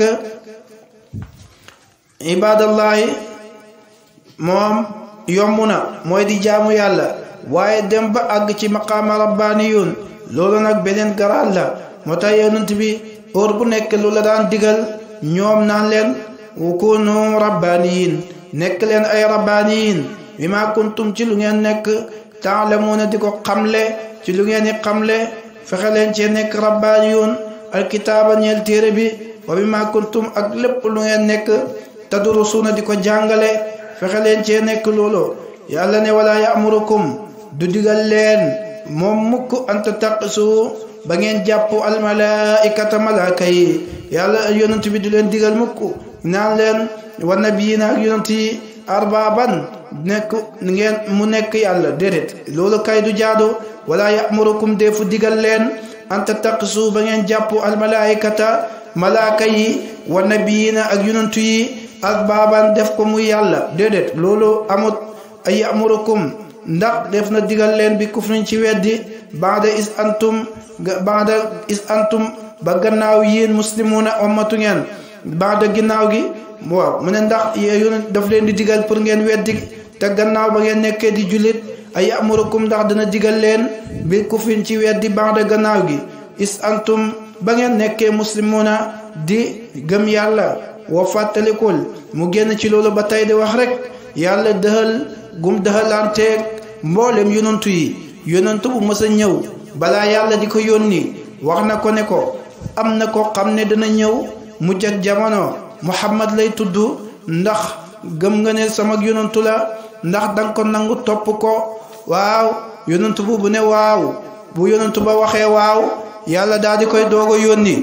ibadallahi moom yomb na mooy di jaamu yàlla waaye dem ba àgg ci maqaama rabbaaniyuun loolu nag beneen garaat la moo tax yonent bi heure bu nekk lu la daan digal ñoom naan leen kunu rabbaniyin nekk leen ay rabbaniyin bi ma kuntum ci lu ngeen nekk taalamuuna di ko xamle ci lu ngeen di xamle fexe leen cee nekk rabbaniyun alkitaaba ñeel téere bi wa bi ma kuntum ak lépp lu ngeen nekk tadrusuuna di ko jàngale fexe leen cee nekk loolu yàlla ne wala ya'murukum du digal leen moom mukk anta taqisu ba ngeen jàpp almalaikata malaaka yi yàlla yonent bi du leen digal mukk naan leen wa nabiyiina ak yonent yi arbaaban nekk ngeen mu nekk yàlla déedéet loolu kay du jaadu wala ya'murukum defu digal leen anta taqisu ba ngeen jàpp almalaikata malaaka yi wa nabiyiina ak yonent yi arbaaban def ko muy yàlla déedéet loolu amut ay ya'murukum ndax def na digal leen bi kufrin ci weddi baada is antum baada is antum ba gannaaw yéen muslimuuna ummatu ngeen baada ginnaaw gi waaw mu ne ndax yéen daf leen di digal pour ngeen weddi te gannaaw ba ngeen nekkee di jullit ay amurukum ndax dana digal leen bi kufrin ci weddi baada gannaaw gi is antum ba ngeen nekkee muslimuuna di gëm yàlla wa fàttalikul mu génn ci loolu ba tey di wax rek yàlla dëhal gum dëhalanteeg mboolem yonantu yi yonantu bu mës a ñëw balaa yàlla di ko yónni wax na ko ne ko am na ko xam ne dana ñëw mujj ak jamono muhammad lay tudd ndax gëm nga ne sama yonantu la ndax danga ko nangu topp ko waaw yonantu bu bu ne waaw bu yonantu ba waxee waaw yàlla daal di koy doog a yónni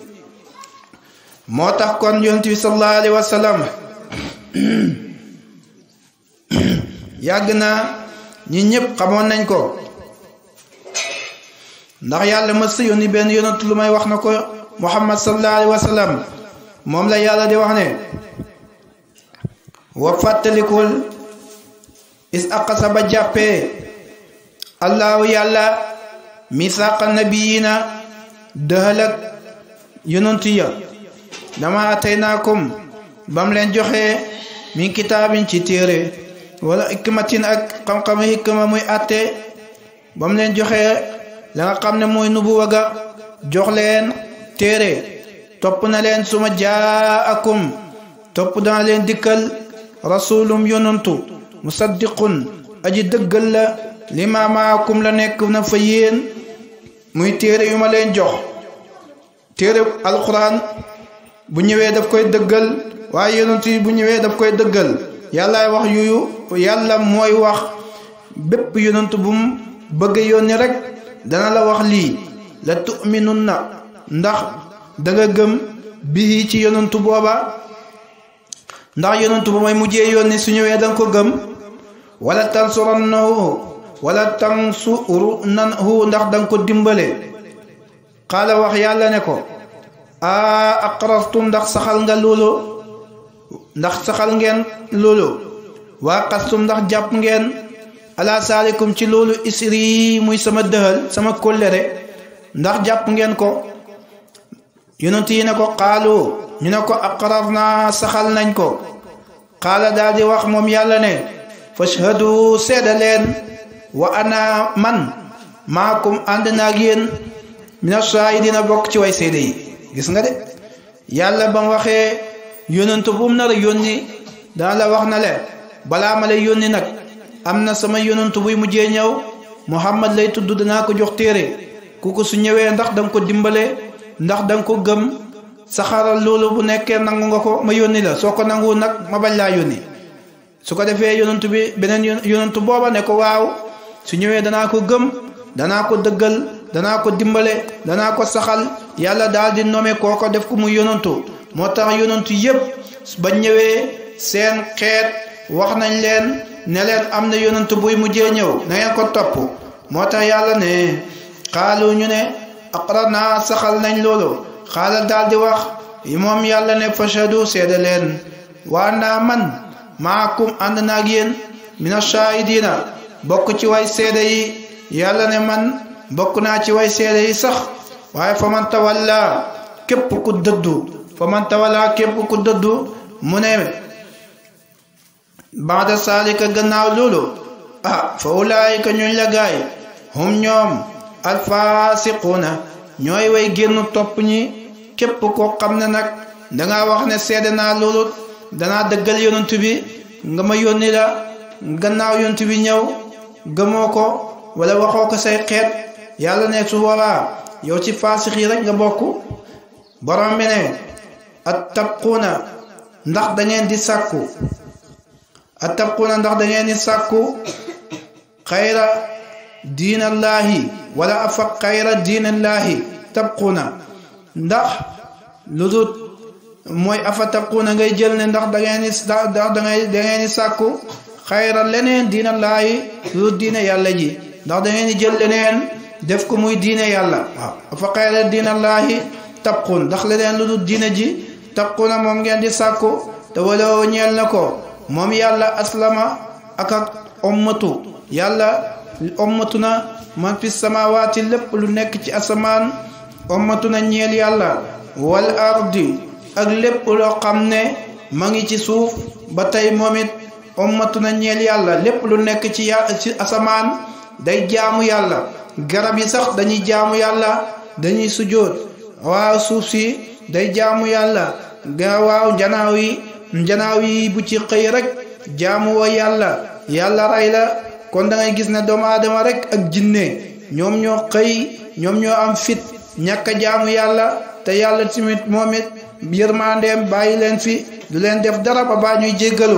moo tax kon yonent bi sallallahu alayhi wa sallam yàgg na ñi ñëpp xamoon nañ ko ndax yàlla ma sa yónni benn yonent lu may wax na ko muhammad sallallahu alayhi wa sallam moom la yàlla di wax ne wa fàttalikul is aqasa ba jàppee allahu yàlla misaaqa nabiyina dëhalak yonent ya dama ataynaakum bam leen joxe min kitaabin ci téere wala hikmatin ak xam-xam hikma muy atte bam leen joxe la nga xam ne mooy nubuwa ga jox leen téere topp na leen suma jaakum topp dana leen dikkal rasulum yonantu musaddiqun aji dëggal la lima maakum la nekk na fa yéen muy téere yu ma leen jox téere alquran bu ñëwee daf koy dëggal waaye yonent yi bu ñëwee daf koy dëggal yàllaay wax yuyu yàlla mooy wax bépp yonent bu mu bëgg yónni rek dana la wax lii la tu'minun na ndax danga gëm bii ci yonentu booba ndax yonentu ba mooy mujjee yónni su ñëwee danga ko gëm wala tansurannahu wala tansurunahu ndax danga ko dimbale xaala wax yàlla ne ko a aqrartum ndax saxal nga loolu ndax saxal ngeen loolu waa xastum ndax jàpp ngeen ala saalikum ci loolu isri muy sama dëhal sama kóllëre ndax jàpp ngeen ko yonent yi ne ko xaalu ñu ne ko aqrar naa saxal nañ ko xaala daal di wax moom yàlla ne fashhadu seeda leen wa ana man maakum ànd naag yéen mina shaahidina bokk ci way seede yi gis nga de yàlla ba mu waxee yonent bu mu nar a yónni dana la wax na le balaa ma lay yónni nag am na sama yonent buy mujjee ñëw muhammad lay tudd danaa ko jox téere ku ko su ñëwee ndax danga ko dimbale ndax danga ko gëm saxaral loolu bu nekkee nangu nga ko ma yónni la soo ko nangu nag ma bañ laa yónni su ko defee yonent bi beneen yonent booba ne ko waaw su ñëwee danaa ko gëm danaa ko dëggal danaa ko dimbale danaa ko saxal yàlla daal di nome kooko def ko mu yonantu moo tax yonantu yépp ba ñëwee seen xeet wax nañ leen ne leen am na yonantu buy mujjee ñëw na ngeen ko topp moo tax yàlla ne xaalu ñu ne aqrar naa saxal nañ loolu xaala daal di wax moom yàlla ne fashadu seede leen waa naa man maakum ànd naag yéen mina shahidina bokk ci way seede yi yàlla ne man bokk naa ci way seede yi sax waaye fa man tawalla képp ku dëddu fa man tawalla képp ku dëddu mu ne baada saalika gannaaw loolu ah fa ulaayika ñuñ la gaay hum ñoom alfaasiquuna ñooy way génn topp ñi képp koo xam ne nag dangaa wax ne seede naa loolu danaa dëggal yonent bi nga ma yónni la gannaaw yonent bi ñëw gëmoo ko wala waxoo ko say xeet yàlla ne su boobaa yow ci faasix yi rek nga bokk borom bi ne at tabquuna ndax da ngeen di sàkku at tabquuna ndax da ngeen di sàkku xayra diinallaahi wala afa xayra diinallaahi tabquuna ndax lu dul mooy afa tabquuna ngay jël ne ndax da ngeen di ndax da ngay da ngeen di sàkku xayra leneen diinallaahi lu dul diine yàlla ji ndax da ngeen di jël leneen def ko muy diine yàlla waaw afa xayra diinallaahi tabquun ndax leneen lu dul diine ji tabquuna moom ngeen di sàkku te wala ñeel na ko moom yàlla aslama ak ak ommatu yàlla ommatu na man fi samawaati lépp lu nekk ci asamaan ommatu na ñeel yàlla wal ardi ak lépp loo xam ne ma ngi ci suuf ba tey moom it ommatu na ñeel yàlla lépp lu nekk ci ci asamaan day jaamu yàlla garab yi sax dañuy jaamu yàlla dañuy sujjóot waaw suuf si day jaamu yàlla ga waaw njanaaw yi njanaaw yi bu ci xëy rek jaamu woo yàlla yàlla rey la kon da ngay gis ne doomu aadama rek ak jinne ñoom ñoo xëy ñoom ñoo am fit ñàkk a jaamu yàlla te yàlla tamit moom it yërmandeem bàyyi leen fi du leen def dara ba baa ñuy jéggalu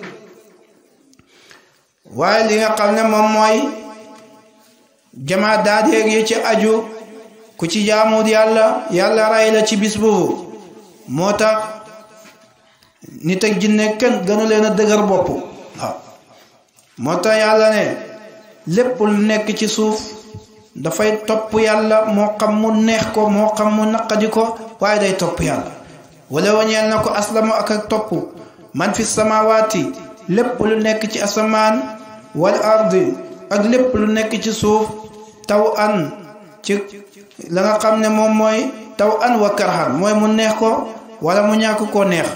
waaye li nga xam ne moom mooy jamaa daadeeg yi ci aju ku ci jaamuut yàlla yàlla rey la ci bis boobu moo tax nit ak jinne kenn gënu leen a dëgër bopp waaw moo tax yàlla ne lépp lu nekk ci suuf dafay topp yàlla moo xam mu neex ko moo xam mu naqadi ko waaye day topp yàlla wala wañeel na ko aslamu ak ak topp man fi samawaati lépp lu nekk ci asamaan wal ardi ak lépp lu nekk ci suuf taw an ci la nga xam ne moom mooy taw an wa karhan mooy mu neex ko wala mu ñàkk koo neex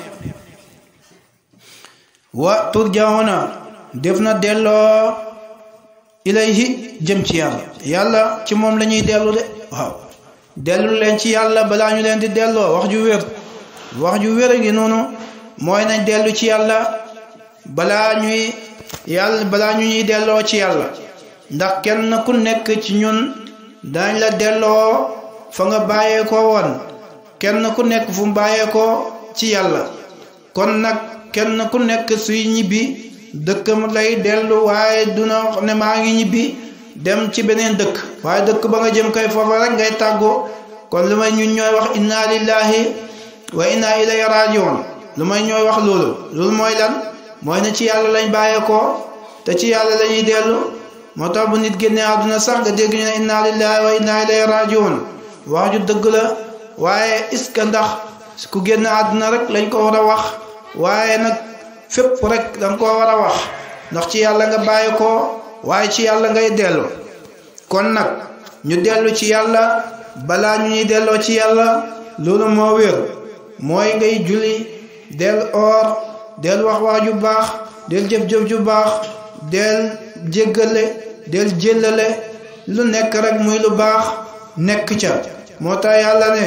wa turjauna def na delloo ilayhi jëm ci yàlla yàlla ci moom la ñuy dellu de waaw dellu leen ci yàlla balaa ñu leen di delloo wax ju wér wax ju wér a ngi noonu mooy nañ dellu ci yàlla balaa ñuy yàlla balaa ñu ñuy delloo ci yàlla ndax kenn ku nekk ci ñun dañ la delloo fa nga bàyyeekoo woon kenn ku nekk fu mu bàyyeekoo ci yàlla kon nag kenn ku nekk suy ñibbi dëkkam lay dellu waaye duna ne maa ngi ñibbi dem ci beneen dëkk waaye dëkk ba nga jëm kay foofa rek ngay tàggoo kon lu may ñun ñooy wax inna lillahi wa inna ilayhi rajiun lu may ñooy wax loolu loolu mooy lan mooy ne ci yàlla lañ bàyyeekoo te ci yàlla lañuy dellu moo tax bu nit génnee àdduna sax nga dégg ñu ne inna lillahi wa inna ilayhi rajiun wax ju dëgg la waaye est-ce que ndax ku génn àdduna rek lañ ko war a wax waaye nag fépp rek danga ko war a wax ndax ci yàlla nga bàyyi ko waaye ci yàlla ngay dellu kon nag ñu dellu ci yàlla balaa ñu ñuy delloo ci yàlla loolu moo wér mooy ngay julli del oor del wax wax ju baax del jëf-jëf ju baax del jéggale del jëllale lu nekk rek muy lu baax nekk ca moo tax yàlla ne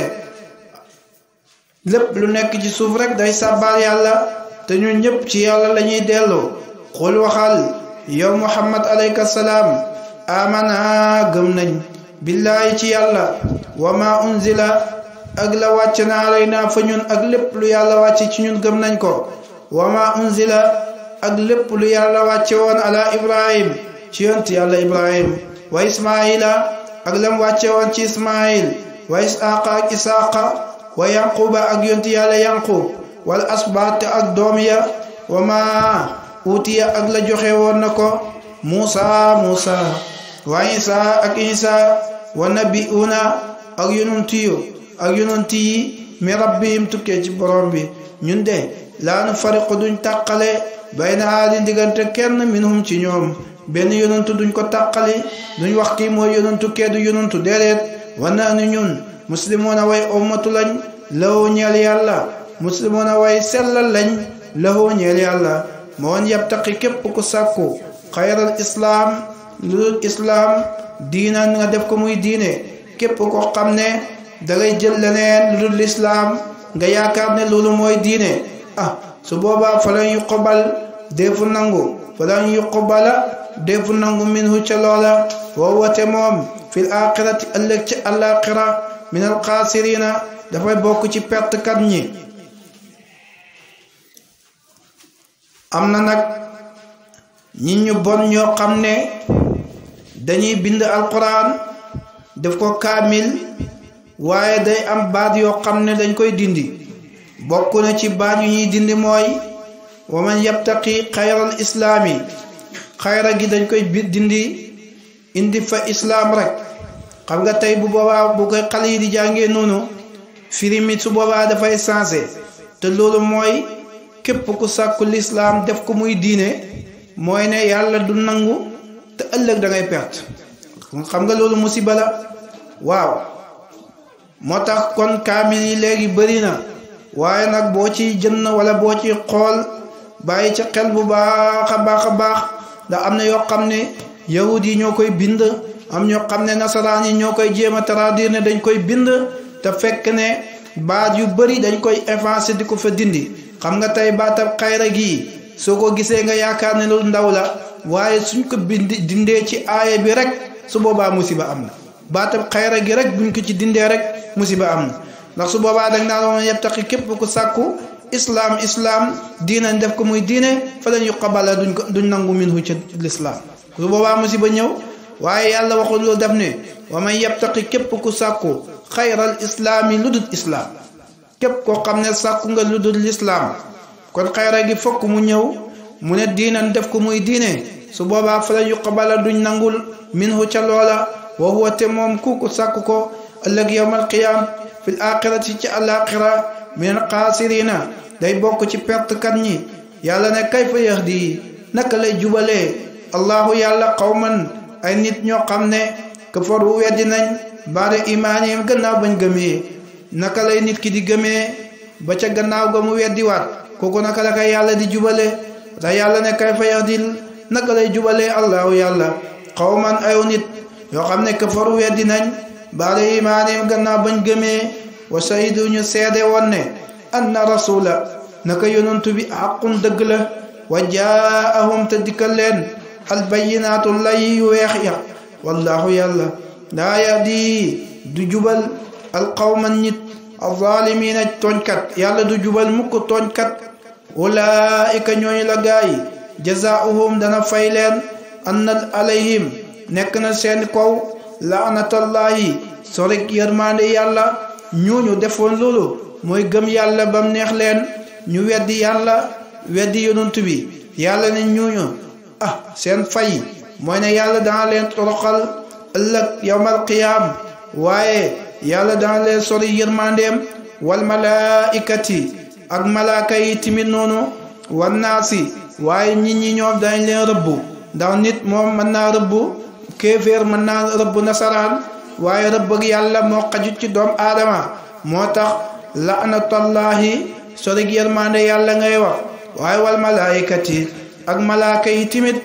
lépp lu nekk ci suuf rek day sàbbaal yàlla te ñun ñëpp ci yàlla la ñuy delloo xul waxal yow muhammad alayka salaam amana gëm nañ billaahi ci yàlla wa ma unzila ak la wàcc na alayna fa ñun ak lépp lu yàlla wàcc ci ñun gëm nañ ko wa ma unzila ak lépp lu yàlla wàcce woon ala ibrahim ci yont yàlla ibrahim wa ismaila ak lam wàcce woon ci ismail wa isaaqa ak isaaqa wa yanquba ak yont yàlla yanqub wal asbaat ak doom ya wa ma utiya ak la joxe woon na ko muusa muusa wa isa ak isa wa nabiuna ak yonent yu ak yonent yi mi rabbihim tukkee ci borom bi ñun de laa nu fariqu duñ tàqale bayna aadin diggante kenn minhum ci ñoom benn yonentu duñ ko tàqali duñ wax kii mooy yonentu kee du yonentu déedéet wa naanu ñun muslimoona way ummatu lañ law ñeel yàlla muslimoona way sellal lañ lahu ñeel yàlla ma woon yabtaqi képp ku sàkku xayral islaam lu dul islaam diina nga def ko muy diine képp ko xam ne dangay jël leneen lu dul lislaam nga yaakaar ne loolu mooy diine ah su boobaa falan yuqbal deefu nangu falan yuqbala deefu nangu minhu ca loola woo wate moom fil axirati ëllëg ci alaxira min alxaasirina dafay bokk ci pertekat ñi am na nag ñi ñu bon ñoo xam ne dañuy bind alquran def ko kaamil waaye day am baat yoo xam ne dañ koy dindi bokk na ci baat yu ñuy dindi mooy wa man yabtaqi xayral islaami xayra gi dañ koy dindi indi fa islaam rek xam nga tey bu boobaa bu koy xale yi di jàngee noonu firi mi su boobaa dafay sensé te loolu mooy képp ku sàkku lislaam def ko muy diine mooy ne yàlla du nangu te ëllëg da ngay perte xam nga loolu musiba la waaw moo tax kon kaamil yi léegi bëri na waaye nag boo ci jënd wala boo ci xool bàyyi ca xel bu baax a baax a baax ndax am na yoo xam ne yahud yi ñoo koy bind am ñoo xam ne nasaraan yi ñoo koy jéem a traduire ne dañ koy bind te fekk ne baat yu bëri dañ koy effacer di ko fa dindi xam nga tey baatab xayra gii soo ko gisee nga yaakaar ne lu ndaw la waaye suñ ko bindi dindee ci aaya bi rek su boobaa musiba am na baatab xayra gi rek buñ ko ci dindee rek musiba am na ndax su boobaa dañ naan woon yebtaqi képp ku sàkku islaam islaam diinañ def ko muy diine fa lañ yuqabala duñ ko duñ nangu minhu ca lislaam su boobaa musiba ñëw waaye yàlla waxul loolu def ne wa man yebtaqi képp ku sàkku xayral islaami lu dul islaam képp koo xam ne sàkku nga lu dul lislaam kon xayra gi fokk mu ñëw mu ne diinañ def ko muy diine su boobaa fa lañ yuqabala duñ nangul minhu ca loola wa huwa te moom kuku sàkku ko ëllëg yowmal qiyaam fil axirati ci alaxira min xaasirina day bokk ci pertekat ñi yàlla ne kayfa yahdi naka lay jubalee allahu yàlla qawman ay nit ñoo xam ne kafaru weddi nañ baada imaanihim gannaaw bañ gëmee naka lay nit ki di gëmee ba ca gannaaw ga mu weddiwaat kooku naka la kay yàlla di jubale te yàlla ne kayfa yahdi naka lay jubalee allahu yàlla qawman ayu nit yoo xam ne kafaru weddi nañ baada imaanihim gannaaw bañ gëmee wa shahidu ñu seede woon ne anna rasula naka yonantu bi xaqun dëgg la wa jaahum te dikkal leen albayinaatu lay yu weex ya wallahu yàlla laa yahdi du jubal alqawman nit alzaalimiina tooñkat yàlla du jubal mukk tooñkat ulaika ñooñu la gaay jazaauhum dana fay leen anna alayhim nekk na seen kaw laanatallahi sorik yërmande yàlla ñooñu defoon loolu mooy gëm yàlla bam neex leen ñu weddi yàlla weddi yonent bi yàlla ne ñooñu ah seen fay mooy ne yàlla dana leen toroxal ëllëg yawmal qiyaam waaye yàlla dana leen sori yërmandeem wal malaikati ak malaaka yi timit noonu wan naasi waaye nit ñi ñoom dañ leen rëbbu ndax nit moom mën naa rëbbu kéeféer mën naa rëbbu nasaraan waaye rëbb ak yàlla moo xajut ci doom aadama moo tax laanatallahi sorig yërmande yàlla ngay wax waaye wal malaayikati ak malaaka yi timit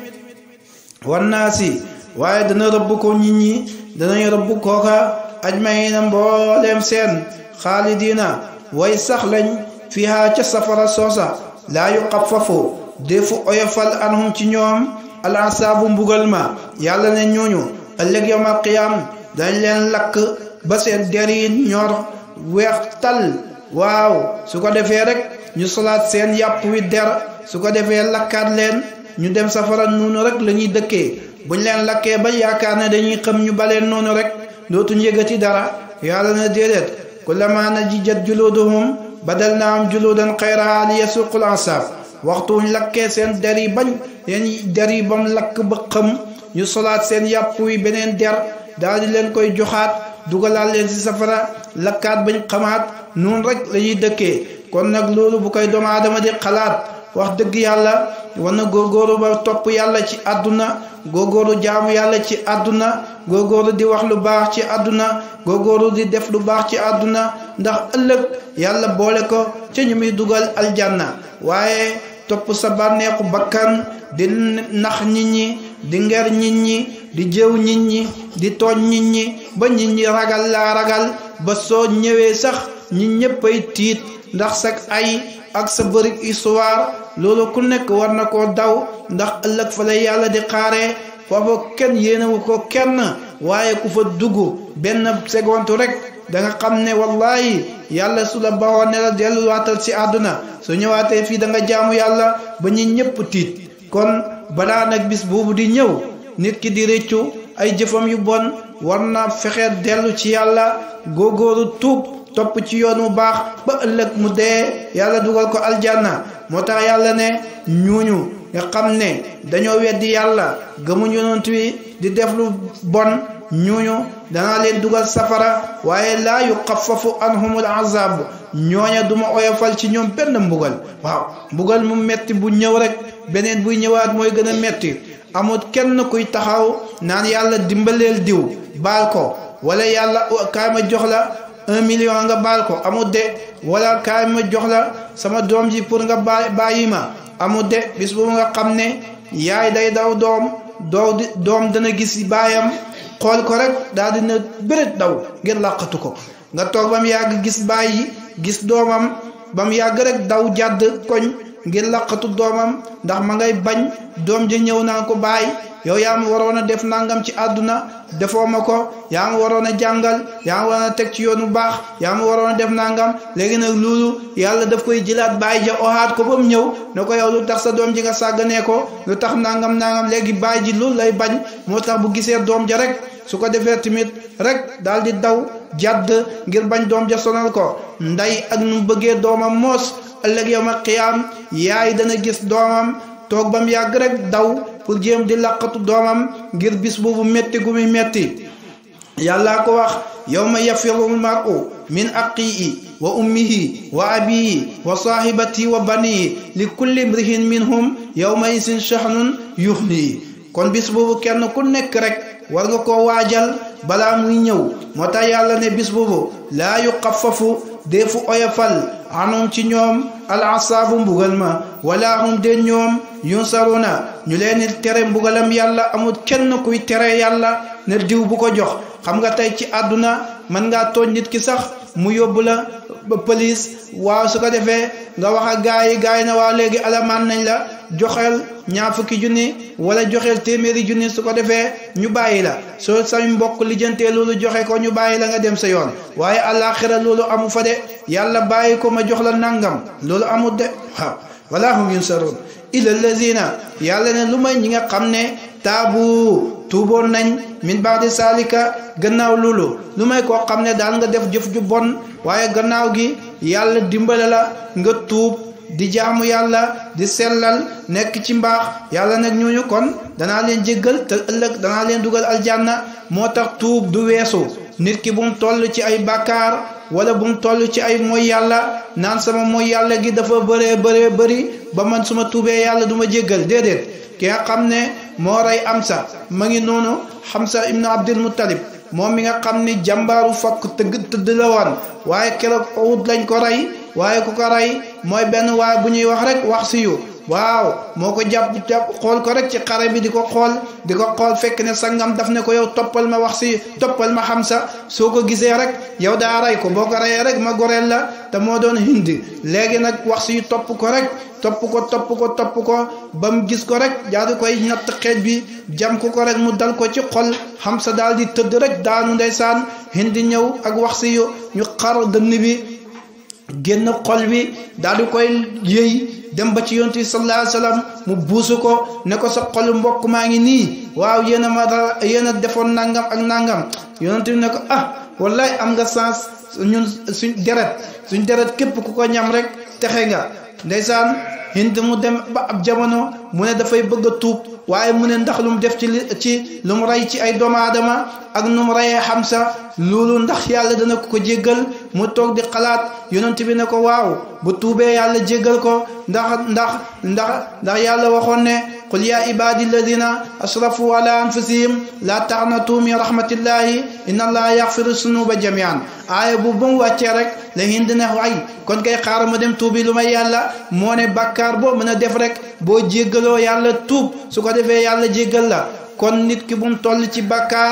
wan naasi waaye dana rëbb ko nit ñi danañ rëbb kooka ajmaina mbooleem seen xaalidiina way sax lañ fiha ca safara soosa laa yuxaffafu defu oyofal anhum ci ñoom alansaabu mbugal ma yàlla ne ñooñu ëllëg yawmal qiyaam dañ leen lakk ba seen der yi ñor weex tal waaw su ko defee rek ñu solaat seen yàpp wi der su ko defee lakkaat leen ñu dem safara noonu rek la ñuy dëkkee buñ leen lakkee ba yaakaar ne dañuy xam ñu baleen noonu rek dootuñ yëgati dara yàlla na déedéet kullama najijat juluduhum badalnaahum juludan xayrahaa li yasuqul ansaab waxtu wuñ lakkee seen der yi bañ seen der yi bam lakk ba xam ñu solaat seen yàpp wi beneen der daal di leen koy joxaat dugalaat leen ci safara lakkaat bañ xamaat noonu rek la ñuy dëkkee kon nag loolu bu koy doomu aadama di xalaat wax dëgg yàlla war na góorgóoru ba topp yàlla ci àdduna góorgóoru jaamu yàlla ci àdduna góorgóoru di wax lu baax ci àdduna góorgóoru di def lu baax ci àdduna ndax ëllëg yàlla boole ko ca ñu muy dugal aljanna waaye topp sa bànneexu bakkan di nax nit ñi di nger nit ñi di jëw nit ñi di tooñ nit ñi ba nit ñi ragal laa ragal ba soo ñëwee sax ñi ñëppay tiit ndax sag ay ak sa bëri histoire loolu ku nekk war na koo daw ndax ëllëg fa la yàlla di xaaree foofu kenn yéenewu ko kenn waaye ku fa dugg benn seconde rek da nga xam ne wallahi yàlla su la baxoon ne la delluwaatal si àdduna su ñëwaatee fii da nga jaamu yàlla ba ñu ñëpp tiit kon balaa nag bis boobu di ñëw nit ki di rëccu ay jëfam yu bon war na fexe dellu ci yàlla góogóoru tuub topp ci yoon mu baax ba ëllëg mu dee yàlla dugal ko aljanna moo tax yàlla ne ñuuñu nga xam ne dañoo weddi yàlla gëmuñ yonent wi di def lu bon ñooñu danaa leen dugal safara waaye laa yuxaffafu anhumul azab ñooña duma oyofal ci ñoom benn mbugal waaw mbugal mu metti bu ñëw rek beneen buy ñëwaat mooy gën a metti amul kenn kuy taxaw naan yàlla dimbaleel diw baal ko wala yàlla kaay ma jox la un million nga baal ko amul de wala kaay ma jox la sama doom ji pour nga ba bàyyi ma amul de bis boobu nga xam ne yaay day daw doom doo di doom dana gis baayam xool ko rek daal dina bëreet daw ngir làqatu ko nga toog ba mu yàgg gis bàyyi gis doomam ba mu yàgg rek daw jàdd koñ ngir làqatu doomam ndax ma ngay bañ doom ja ñëw naa ko bàyyi yow yaa ma waroon a def nangam ci àdduna defoo ma ko yaa ma waroon a jàngal yaa ma waroon a teg ci yoon bu baax yaa ma waroon a def nangam léegi nag loolu yàlla daf koy jëlaat bàyyi ja oxaat ko ba mu ñëw ne ko yow lu tax sa doom ji nga sàgganee ko lu tax nangam nangam léegi bàyyi ji loolu lay bañ moo tax bu gisee doom ja rek su ko defee tamit rek daal di daw jàdd ngir bañ doom ja sonal ko nday ak nu bëggee doomam moos ëllëg yow ma xiyaam yaay dana gis doomam toog ba mu yàgg rek daw pour jéem di laqatu doomam ngir bis boobu metti gu muy metti yàllaa ko wax yawma yafiru lmaru min aqihi wa ummihi wa abihi wa sahibatihi wa banihi li kulli mrihin minhum yawma isin shahnun yuxni kon bis boobu kenn ku nekk rek war nga koo waajal balaa muy ñëw moo tax yàlla ne bis boobu laa yuxaffafu deefu oyofal anum ci ñoom al asaabu mbugal ma wala hum de ñoom yunsaruna ñu leen tere mbugalam yàlla amul kenn kuy tere yàlla ne diw bu ko jox xam nga tey ci àdduna mën ngaa tooñ nit ki sax mu yóbbu la ba police waaw su ko defee nga wax ak gaa yi gaa yi na waaw léegi alamaan nañ la joxeel ñaar fukki junni wala joxeel téeméeri junni su ko defee ñu bàyyi la soo say mbokk lijjantee loolu joxe ko ñu bàyyi la nga dem sa yoon waaye àllaaxira loolu amu fa de yàlla bàyyi ko ma jox la nangam loolu amul de waaw wala hum yunsaroon illa lazina yàlla ne lu may ñi nga xam ne taabu tuuboon nañ min baadi saalika gannaaw loolu lu may koo xam ne daal nga def jëf ju bon waaye gannaaw gi yàlla dimbale la nga tuub di jaamu yàlla di sellal nekk ci mbaax yàlla nag ñooñu kon danaa leen jéggal te ëllëg danaa leen dugal aljanna moo tax tuub du weesu nit ki bu mu toll ci ay bàkkaar wala bu mu toll ci ay mooy yàlla naan sama mooy yàlla gi dafa bëree bëree bëri ba man suma tuubee yàlla du ma jéggal déedéet ki nga xam ne moo rey Amsa ma ngi noonu Hamza ibnu Abdul Muttalib moom mi nga xam ni jàmbaaru fakk tëgg tëdd la woon waaye keroog Uhud lañ ko rey waaye ku ko rey mooy benn waay bu ñuy wax rek wax si yu waaw moo ko jàpp jàpp xool ko rek ci xare bi di ko xool di ko xool fekk ne sangam daf ne ko yow toppal ma wax si toppal ma Hamza soo ko gisee rek yow daa rey ko boo ko reyee rek ma goreel la te moo doon hindi léegi nag wax si topp ko rek topp ko topp ko topp ko ba mu gis ko rek daa di koy ñett xeej bi jam ko ko rek mu dal ko ci xol Hamza daal di tëdd rek daanu ndeysaan hindi ñëw ak wax si yu ñu xar dënn bi génn xol bi daal di koy yëy dem ba ci yonent bi sallallahu alayhi wa sallam mu buusu ko ne ko sa xolu mbokk maa ngi nii waaw yéen a ma dara yéen a defoon nangam ak nangam yonent bi ne ko ah wallahi am nga sens ñun suñ deret suñ deret képp ku ko ñam rek texe nga ndeysaan hind mu dem ba ab jamono mu ne dafay bëgg a tuub waaye mu ne ndax lu mu def ci li ci lu mu rey ci ay doomu aadama ak nu mu reyee Hamza loolu ndax yàlla dana ko ko jéggal mu toog di xalaat yonent bi ne ko waaw bu tuubee yàlla jéggal ko ndax ndax ndax ndax yàlla waxoon ne qul ya ibadi alladina asrafu ala anfusihim la taqnatu min rahmatillahi inna allaha yaxfiru sunuba jamian aaya bu ba mu wàccee rek la hind ne waay kon kay xaaral ma dem tuubi lu may yàlla moo ne bàkkaar boo mën a def rek boo jéggaloo yàlla tuub su ko defee yàlla jéggal la kon nit ki bu mu toll ci bàkkaar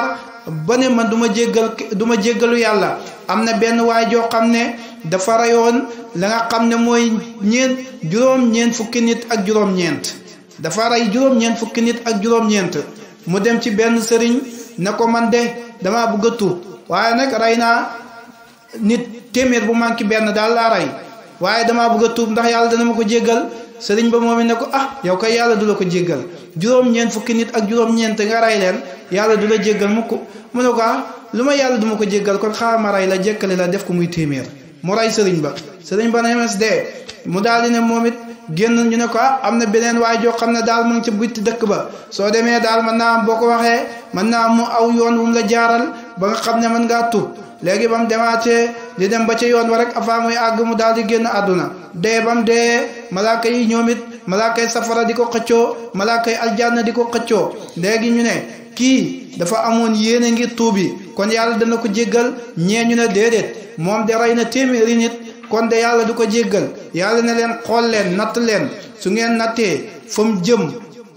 ba ne man du ma jéggal du ma jéggalu yàlla am na benn waay joo xam ne dafa rayoon la nga xam ne mooy ñeent juróom-ñeent fukki nit ak juróom-ñeent dafa rey juróom-ñeent fukki nit ak juróom-ñeent mu dem ci benn sëriñ ne ko man de damaa bëgg a tuub waaye nag rey naa nit téeméer bu manqué benn daal laa rey waaye damaa bëgg a tuub ndax yàlla dana ma ko jéggal sëriñ ba moom it ne ko ah yow kay yàlla du la ko jéggal juróom-ñeent fukki nit ak juróom-ñeent nga rey leen yàlla du la jéggal mukk mu ne ko ah lu ma yàlla du ma ko jéggal kon xaaral ma rey la jékkale la def ko muy téeméer mu rey sëriñ ba sëriñ ba ne MSD mu daal di ne moom it génn ñu ne ko ah am na beneen waay joo xam ne daal mu ngi ci bitti dëkk ba soo demee daal mën naa am boo ko waxee mën naa am mu aw yoon wu mu la jaaral ba nga xam ne mën ngaa tuub léegi ba mu demaatee di dem ba ca yoon wa rek avant muy àgg mu daal di génn àdduna dee ba mu dee malaaka yi ñoom it malaaka yi safara di ko xëccoo malaaka yi aljanna di ko xëccoo léegi ñu ne kii dafa amoon yéene ngir tuubi kon yàlla dana ko jéggal ñee ñu ne déedéet moom de rey na téeméeri nit kon de yàlla du ko jéggal yàlla ne leen xool leen natt leen su ngeen nattee fa mu jëm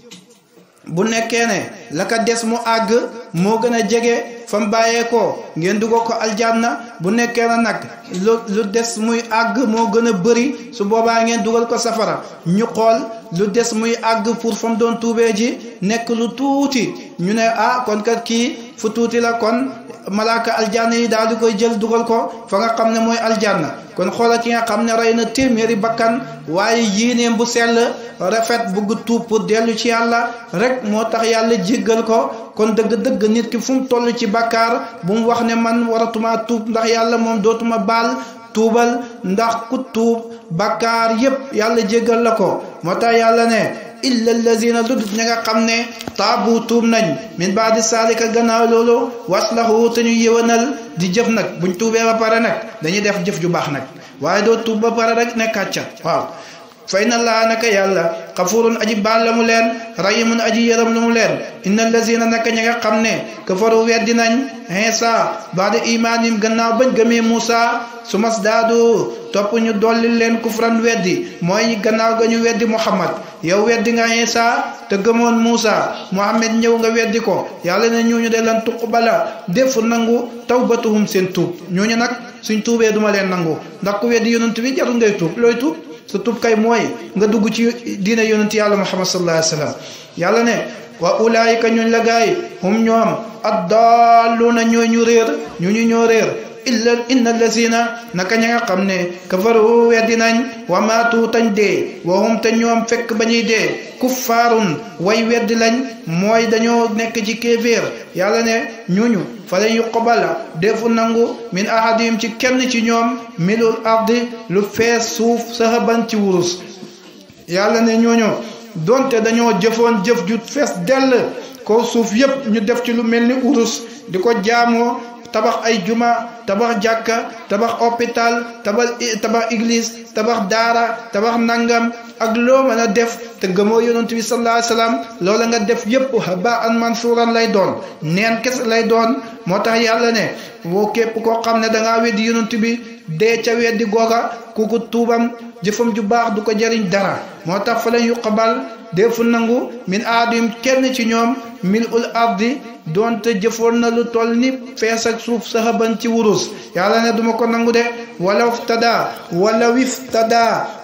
bu nekkee ne la ka des mu àgg moo gën a jege fa mu bàyyeekoo ngeen dugal ko aljanna bu nekkee na nag lu lu des muy àgg moo gën a bëri su boobaa ngeen dugal ko safara ñu xool lu des muy àgg pour fa mu doon tuubee ji nekk lu tuuti ñu ne ah kon kat kii fu tuuti la kon malaaka aljanna yi daal di koy jël dugal ko fa nga xam ne mooy aljanna kon xoola ki nga xam ne rey na téeméeri bakkan waaye yéeneem bu sell rafet bugg tuub pour dellu ci yàlla rek moo tax yàlla jéggal ko kon dëgg-dëgg nit ki fu mu toll ci bakkaar bu mu wax ne man waratuma tuub ndax yàlla moom dootuma baal tuubal ndax ku tuub bakkaar yépp yàlla jéggal la ko moo tax yàlla ne illa allazina lu dut ña nga xam ne taabu tuub nañ min baadi saalika gannaaw loolu waslahu te ñu yëwanal di jëf nag buñ tuubee ba pare nag dañuy def jëf ju baax nag waaye doo tuub ba pare rek nekkaat ca waaw fay na laa naka yàlla xafurun aji baal la mu leen rahimun aji yërëm lu mu leen inna allazina naka ña nga xam ne kafaru weddi nañ Iisa baada imaanim gannaaw bañ gëmee Muusa su mas daadu topp ñu dolli leen kufran weddi mooy gannaaw ga ñu weddi Muhammad yow weddi nga Iisa te gëmoon Muusa Muhammad ñëw nga weddi ko yàlla ne ñooñu de lan tuqbala def nangu tawbatuhum seen tuub ñooñu nag suñ tuubee duma leen nangu ndax ku weddi yonent bi jarul ngay tuub looy tuub sa tuub kay mooy nga dugg ci diine yonent yàlla Muhammad sallallahu alayhi wa sallam yàlla ne wa ulaayika ñooñ la gaay hum ñoom addaalluuna ñoo ñu réer ñu ñu ñoo réer illa inna allazina naka ña nga xam ne kafaru weddi nañ wa maatu tañ dee wa hum te ñoom fekk ba ñuy dee kuffaarun way weddi lañ mooy dañoo nekk ci kéeféer yàlla ne ñuñu fa len yuqbala defu nangu min ahadihim ci kenn ci ñoom milul ardi lu fees suuf sahaban ci wurus yàlla ne ñooñu donte dañoo jëfoon jëf ju fees dell ko suuf yépp ñu def ci lu mel ni urus di ko jaamoo tabax ay juma tabax jàkka tabax hôpital tabax tabax église tabax daara tabax nangam ak loo mën a def te gëmoo yonent bi sallallahu alayhi wasallam loola nga def yépp haba an mansuuran lay doon neen kese lay doon moo tax yàlla ne woo képp koo xam ne dangaa weddi yonent bi dee ca weddi googa kuku tuubam jëfam ju baax du ko jariñ dara moo tax fa leen yuqbal defu nangu min aadim kenn ci ñoom mil ul ardi doonte jëfoon na lu toll ni fees ak suuf saxaban ci wurus yàlla ne duma ko nangu de wala iftada wala wiftada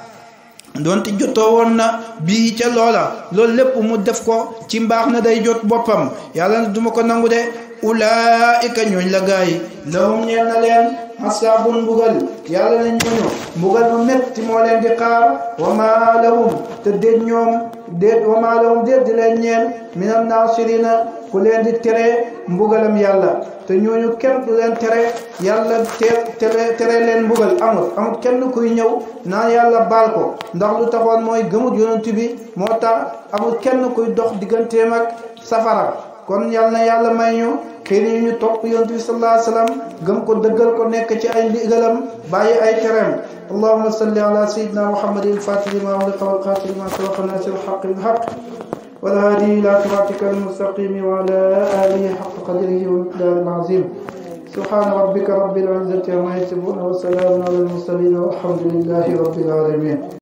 doonte jotoo woon na bii ca loola loolu lépp mu def ko ci mbaax na day jot boppam yàlla ne duma ko nangu de ulaika ñooñ la gaay lahum ñeel na leen xasaabun mbugal yàlla ne ñooñu mbugal mu metti moo leen di xaar wa maa lahum te déet ñoom déet wa maa lahum déet di leen ñeel minal naasirina ku leen di tere mbugalam yàlla te ñooñu kenn du leen tere yàlla tere tere leen mbugal amul amul kenn kuy ñëw naan yàlla baal ko ndax lu taxoon mooy gëmut yonent bi moo tax amul kenn kuy dox digganteem ak safara kon yàlla na yàlla may ñu xëy na ñu topp yonent bi sallallahu alayhi wa sallam gëm ko dëggal ko nekk ci ay ndigalam bàyyi ay tereem allahumma salli ala sayyidina muhammadin al-fatih lima ughliqa wal khatim lima sabaqa nasir al-haqq bil haqq wal hadi ila siratika al-mustaqim wa ala alihi haqqa qadrihi wa miqdarihi al-azim سبحان ربك رب العزة عما يصفون وسلام على المرسلين والحمد لله رب العالمين